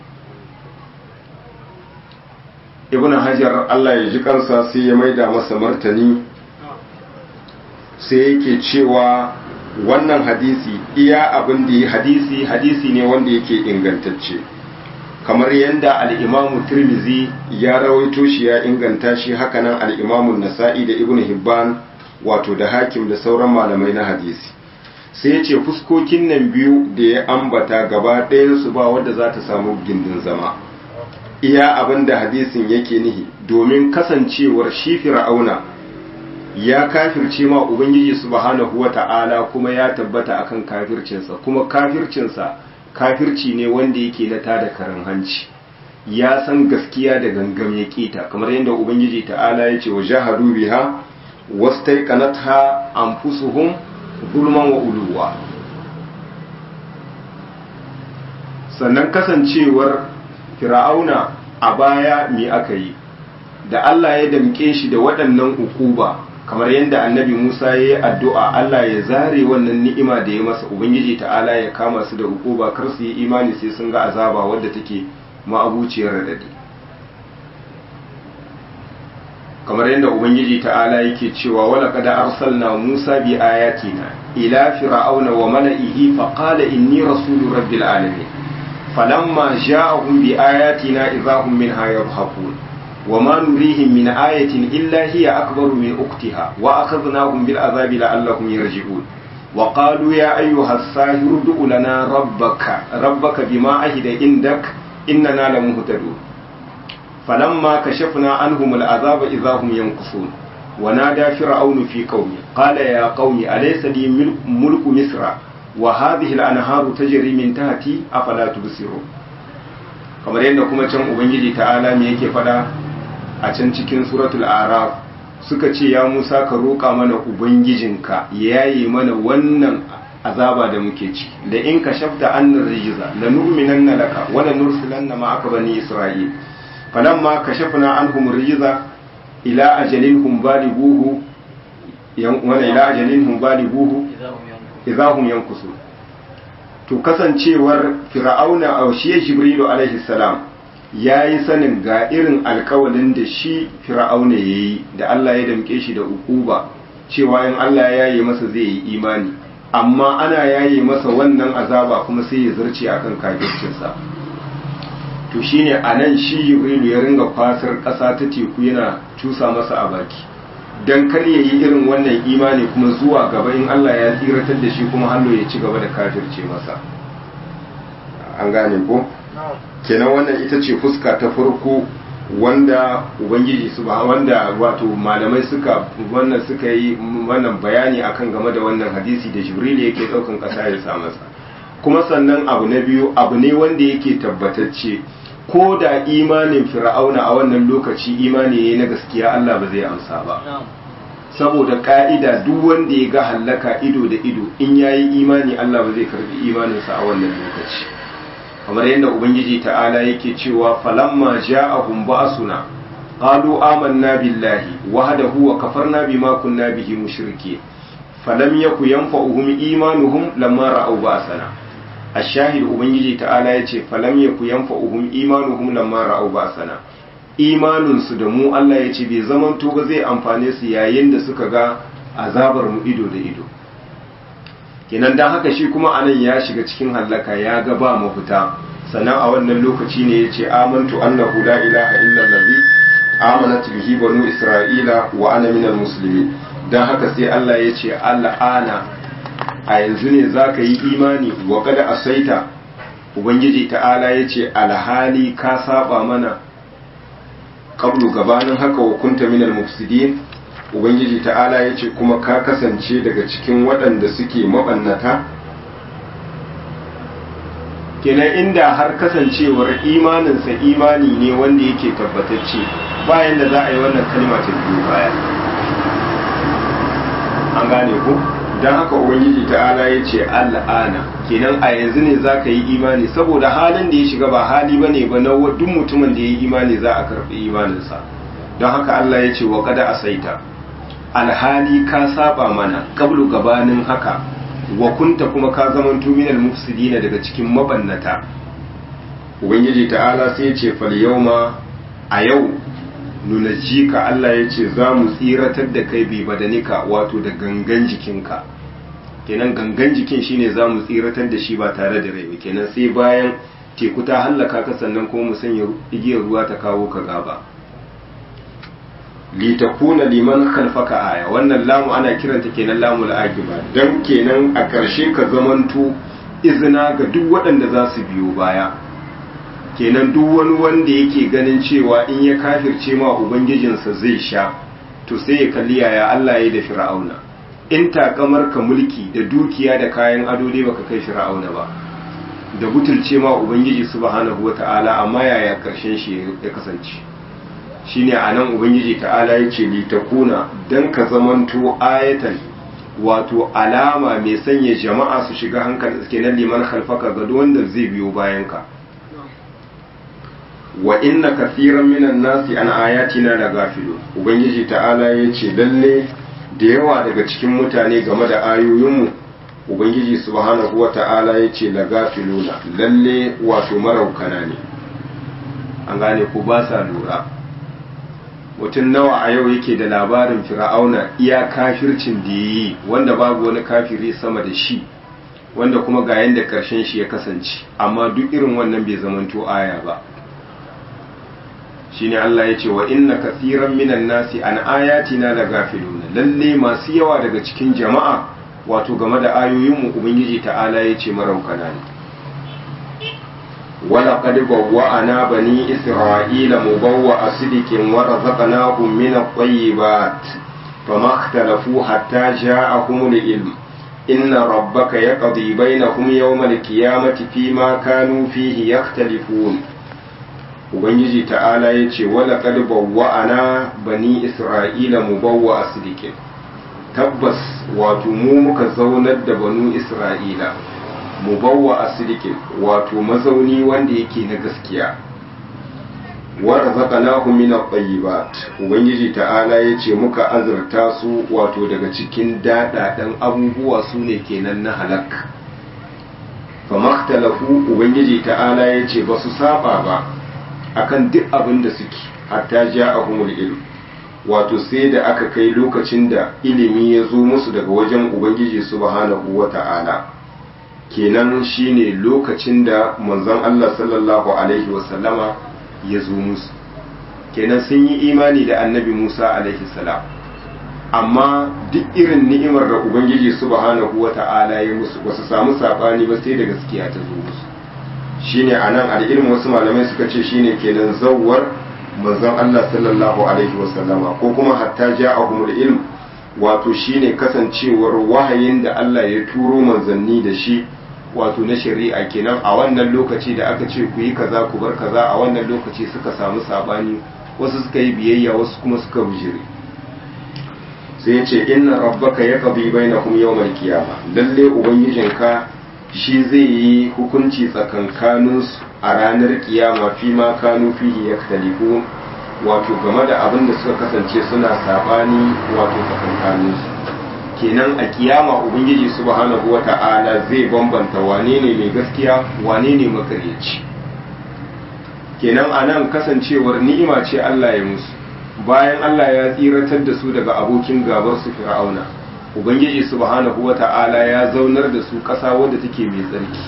ibn hajar allah ya ji kansa sai ya maida masa martani sai yake cewa wannan hadisi iya abin da hadisi hadisi ne wanda yake ingantacce kamar yadda al'imamu tirmizi ya rawaito shi ya inganta shi hakanan al'imamun nasa'i da ibn hibban wato da hakim da sauran malamai na hadisi sai ce fuskokin nan biyu da ya ambata gaba ɗayansu ba wadda za ta samu gindin zama iya abin da hadisin yake nihi domin kasancewar shi fir'auna ya kafirce ma ubangiji subhanahu wata'ala kuma ya tabbata akan kafircinsa kuma kafircinsa kafirci ne wanda yake na tada karan hanci ya san gaskiya da gangam ya kita kamar yadda ubangiji ta'ala ya ce wa jahadu biha wastaiqanatha anfusuhum zulman wa uluwa sannan kasancewar fir'auna a baya me aka yi da Allah ya damke shi da waɗannan ukuba kamar yadda annabi Musa ya yi addu'a Allah ya zare wannan ni'ima da ya masa Ubangiji ta'ala ya kama su da ukuba kar su yi imani sai sun ga azaba wadda take ma'abuciyar radadi kamar yadda Ubangiji ta'ala yake cewa wala kada arsalna Musa bi ayatina ila fir'auna wa mala'ihi fa qala inni rasulu rabbil alamin falamma ja'ahum bi ayatina idahum minha yadhhakun وما نريهم من آية إلا هي أكبر من أختها وأخذناهم بالعذاب لعلهم يرجعون وقالوا يا أيها الساهر ادع لنا ربك ربك بما عهد عندك innana lamuhtadun falamma kashafna anhum al'azaba idahum yankusun ونادى فرعون في قومه قال يا قوم أليس لي ملك مصر وهذه الأنهار تجري من تحتي أفلا تبصرون kamar yadda kuma can ubangiji ta'ala me yake fada a can cikin suratul araf suka ce ya musa ka roƙa mana ubangijinka ya yaye mana wannan azaba da muke ci da in ka shafta annar rijiza la nu'minanna laka wa la nursilanna ma'aka bani isra'il falamma kashafna anhum rijiza ila ajalin hum balighuhu wala ila ajalin hum balighuhu idahum yankusu to kasancewar fir'auna a shi jibrilu alaihi salam yayi sanin ga irin alkawalin da shi fir'auna yayi da Allah ya damke shi da ukuba cewa in Allah ya yaye masa zai yi imani amma ana yaye masa wannan azaba kuma sai ya zarce akan kafircinsa to shine anan shi jibrilu ya ringa fasar ƙasa ta teku yana cusa masa a baki dan kar ya yi irin wannan imani kuma zuwa gaba in Allah ya tsiratar da shi kuma hannu ya ci gaba da kafirce masa an gane ko kenan wannan ita ce fuska ta farko wanda ubangiji su ba wanda wato malamai suka wannan suka yi wannan bayani akan game da wannan hadisi da jibril yake daukan kasa ya sa masa kuma sannan abu na biyu abu ne wanda yake tabbatacce ko da imanin fir'auna a wannan lokaci imani ne na gaskiya Allah ba zai amsa ba saboda ka'ida duk wanda ya ga hallaka ido da ido in yayi imani Allah ba zai karbi imaninsa a wannan lokaci kamar yadda ubangiji ta'ala yake cewa falamma ja'ahum ba'suna qalu amanna billahi wahdahu wa kafarna bima kunna bihi mushrikeen falam yaku yanfa'uhum imanuhum lamma ra'aw ba'sana ashahid ubangiji ta'ala yace falam yaku yanfa'uhum imanuhum lamma ra'aw ba'sana imanin su da mu Allah yace bai zaman to ba zai amfane su yayin da suka ga azabar mu ido da ido kenan dan haka shi kuma anan ya shiga cikin hallaka ya ga ba mafita sannan a wannan lokaci ne yace amantu annahu la ilaha illa allazi amanat bihi banu isra'ila wa ana minal muslimin dan haka sai Allah yace al'ana a yanzu ne za ka yi imani wa kada a saita ubangiji ta'ala ya ce alhali ka saba mana ƙablu gabanin haka wa kunta minal mufsidin ubangiji ta'ala ya ce kuma ka kasance daga cikin waɗanda suke maɓannata kenan inda har kasancewar imaninsa imani ne wanda yake tabbatacce bayan da za a yi wannan kalma ta biyu baya an gane ku? don haka ubangiji ta'ala ya ce al'ana kenan a yanzu ne za ka yi imani saboda halin da ya shiga ba hali ba ne ba na duk mutumin da ya yi imani za a karɓi imaninsa don haka Allah ya ce wa kada a saita alhali ka saba mana kablu gabanin haka wa kunta kuma ka zaman minal mufsidina daga cikin mabannata ubangiji ta'ala sai ya ce fal yauma a yau nunajika Allah ya ce za mu tsiratar da kai bi badanika wato da gangan jikinka kenan gangan jikin shine za mu tsiratar da shi ba tare da rai kenan sai bayan teku ta hallaka ka sannan kuma mu sanya igiyar ruwa ta kawo ka gaba litakuna liman khalfaka aya wannan lamu ana kiranta kenan lamu al'aqiba dan kenan a ƙarshe ka zamanto izina ga duk waɗanda za su biyo baya kenan duk wani wanda yake ganin cewa in ya kafirce ma ubangijinsa zai sha to sai ya kalli yaya Allah ya da fir'auna in takamar ka mulki da dukiya da kayan ado dai baka kai fir'auna ba da butulce ma ubangiji subhanahu wata'ala amma yaya karshen shi ya kasance shine anan ubangiji ta'ala yace li takuna dan ka zamanto ayatan wato alama mai sanya jama'a su shiga hankali kenan liman khalfaka ga wanda zai biyo bayan ka wa inna kathiran minan nasi an ayatina la gafilun ubangiji ta'ala yace lalle da yawa daga cikin mutane game da ayoyinmu ubangiji subhanahu wata'ala yace la gafiluna lalle wato maraukana ne an gane ku ba sa lura mutum nawa a yau yake da labarin fir'auna iya kafircin da yi wanda babu wani kafiri sama da shi wanda kuma ga yanda karshen shi ya kasance amma duk irin wannan bai zamanto aya ba shine Allah ya ce wa inna kathiran minan nasi an ayatina la gafiluna lalle masu yawa daga cikin jama'a wato game da ayoyinmu ubangiji ta'ala ya ce maraukana ne ولقد بوأنا بني إسرائيل مبوأ صدق ورزقناهم من الطيبات فما اختلفوا حتى جاءهم العلم إن ربك يقضي بينهم يوم القيامة فيما كانوا فيه يختلفون Ubangiji ta'ala ya ce, Wala wa'ana bani Isra'ila mu bawa a sidikin, tabbas wato mu muka zaunar da banu Isra'ila, mu bawa a sidikin wato mazauni wanda yake na gaskiya. Wara zaka na min at Ubangiji ta'ala ya ce muka azurta su wato daga cikin daɗaɗen abubuwa su ne kenan na halak. Famaktalafu Ubangiji ta'ala ya ce ba su saba ba. akan duk abin da suke hatta ja a ilm wato sai da aka kai lokacin da ilimi ya zo musu daga wajen ubangiji subhanahu wa ta'ala kenan shine lokacin da manzon Allah sallallahu alaihi wasallama ya zo musu kenan sun yi imani da annabi Musa alaihi salam amma duk irin ni'imar da ubangiji subhanahu wa ta'ala ya musu ba su samu sabani ba sai da gaskiya ta zo musu shine anan al'ilmu wasu malamai suka ce shine kenan zawwar manzon Allah sallallahu alaihi wasallama ko kuma hatta ja'ahumul ilm wato shine kasancewar wahayin da Allah ya turo manzanni da shi wato na shari'a kenan a wannan lokaci da aka ce ku yi kaza ku bar kaza a wannan lokaci suka samu sabani wasu suka yi biyayya wasu kuma suka bijire sai ya ce inna rabbaka yaqdi bainahum yawmal qiyamah lalle ubangijinka shi zai yi hukunci tsakankaninsu a ranar kiyama fi ma kanu fihi yaktalifu wato game da abin da suka kasance suna sabani wato tsakankaninsu kenan a kiyama ubangiji subhanahu wata'ala zai bambanta wane ne mai gaskiya wane ne makaryaci kenan a nan kasancewar ni'ima ce Allah ya musu bayan Allah ya tsiratar da su daga abokin gabar su fir'auna ubangiji subhanahu wata'ala ya zaunar da su ƙasa wadda take mai tsarki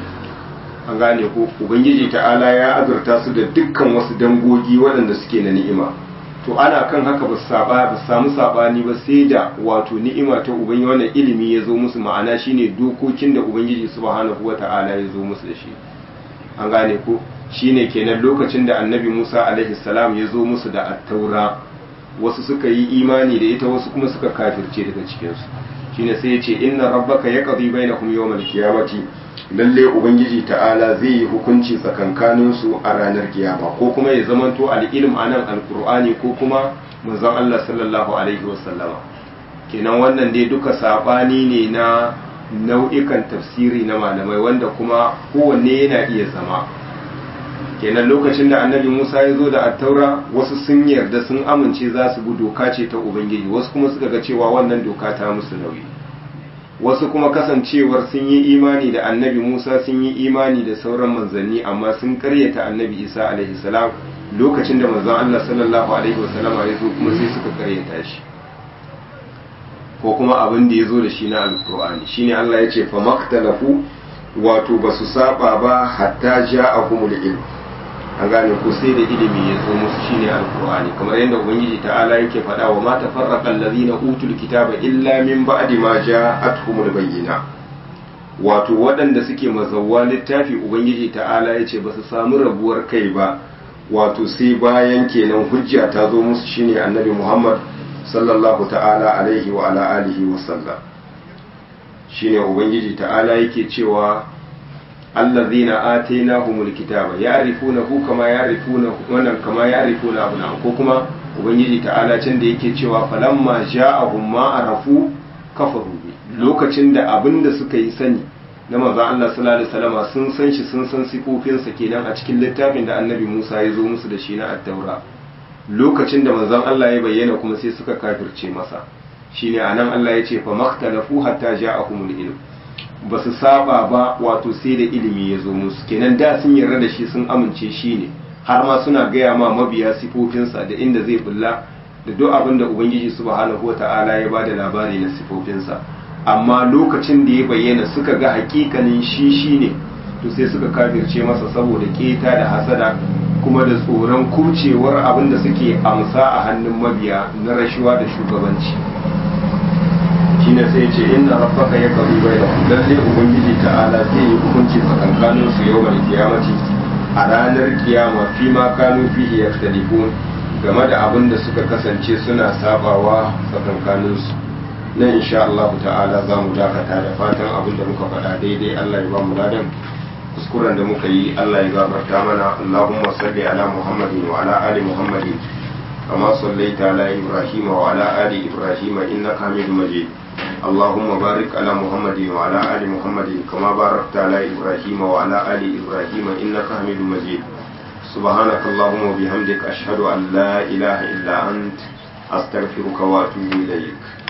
an gane ko ubangiji ta'ala ya azurta su da dukkan wasu dangogi waɗanda suke na ni'ima to ana kan haka ba saba ba samu sabani ba sai da wato ni'ima ta ubangiji wannan ilimi ya zo musu ma'ana shine dokokin da ubangiji subhanahu wata'ala ya zo musu da shi an gane ko shine kenan lokacin da annabi Musa alaihi salam ya zo musu da attaura wasu suka yi imani da ita wasu kuma suka kafirce daga cikinsu shine sai ya ce inna rabbaka yaqdi bainahum yawmal qiyamati lalle ubangiji ta'ala zai yi hukunci tsakankanin su a ranar kiyama ko kuma ya zamanto al-ilm anan alqur'ani ko kuma manzon Allah sallallahu alaihi wasallama kenan wannan dai duka sabani ne na nau'ikan tafsiri na malamai wanda kuma kowanne yana iya zama kenan lokacin da annabi Musa ya zo da attaura wasu sun yarda sun amince za su bi doka ce ta Ubangiji wasu kuma suka ga cewa wannan doka ta musu nauyi wasu kuma kasancewar sun yi imani da annabi Musa sun yi imani da sauran manzanni amma sun karyata annabi Isa alaihi salam lokacin da manzon Allah sallallahu alaihi wasallama ya zo kuma sai suka karyata shi ko kuma abin da ya zo da shi na alkur'ani shine Allah ya ce fa maktalafu wato ba su saba ba hatta ja'ahumul ilm an gane ko sai da ilimi ya zo musu shine alkur'ani kamar yadda ubangiji ta'ala yake faɗa wa ma tafarraqa allazina utul kitaba illa min ba'di ma ja'atuhumul bayyina wato waɗanda suke mazawwa littafi ubangiji ta'ala yace ba su samu rabuwar kai ba wato sai bayan kenan hujja ta zo musu shine annabi Muhammad sallallahu ta'ala alaihi wa ala alihi wa sallam shine ubangiji ta'ala yake cewa allazina atainahumul kitaba ya'rifunahu kama ya'rifuna wannan kama ya'rifuna abna'ahum ko kuma ubangiji ta'ala can da yake cewa falamma ja'ahum ma arafu kafaru bi lokacin da abinda suka yi sani na manzon Allah sallallahu alaihi wasallam sun san shi sun san sifofinsa kenan a cikin littafin da annabi Musa ya zo musu da shi na at-taura lokacin da manzon Allah ya bayyana kuma sai suka kafirce masa shine anan Allah ya ce fa maktalafu hatta ja'ahumul ilm ba su saba ba wato sai da ilimi ya zo musu kenan da sun yarda da shi sun amince shi ne har ma suna gaya ma mabiya sifofinsa da inda zai bulla da duk abin da ubangiji subhanahu wata'ala ya bada labari na sifofinsa amma lokacin da ya bayyana suka ga hakikanin shi shi ne to sai suka kafirce masa saboda keta da hasada kuma da tsoron kurcewar abin da suke amsa a hannun mabiya na rashuwa da shugabanci shine sai ce inna rabbaka yaqdi bainahum lalle ubangiji ta'ala zai yi hukunci tsakankanin su yau mai kiyamati a ranar kiyama fi ma kanu fihi yaktalifun game da abin da suka kasance suna sabawa tsakankaninsu nan insha Allah ta'ala za mu dakata da fatan abin da muka faɗa daidai Allah ya ba mu ladan kuskuren da muka yi Allah ya gafarta mana Allahumma salli ala Muhammadin wa ala ali Muhammadin kama sallaita ala Ibrahim wa ala ali Ibrahim innaka Hamidum Majid اللهم بارك على محمد وعلى آل محمد كما باركت على إبراهيم وعلى آل إبراهيم إنك حميد مجيد سبحانك اللهم وبحمدك أشهد أن لا إله إلا أنت أستغفرك وأتوب إليك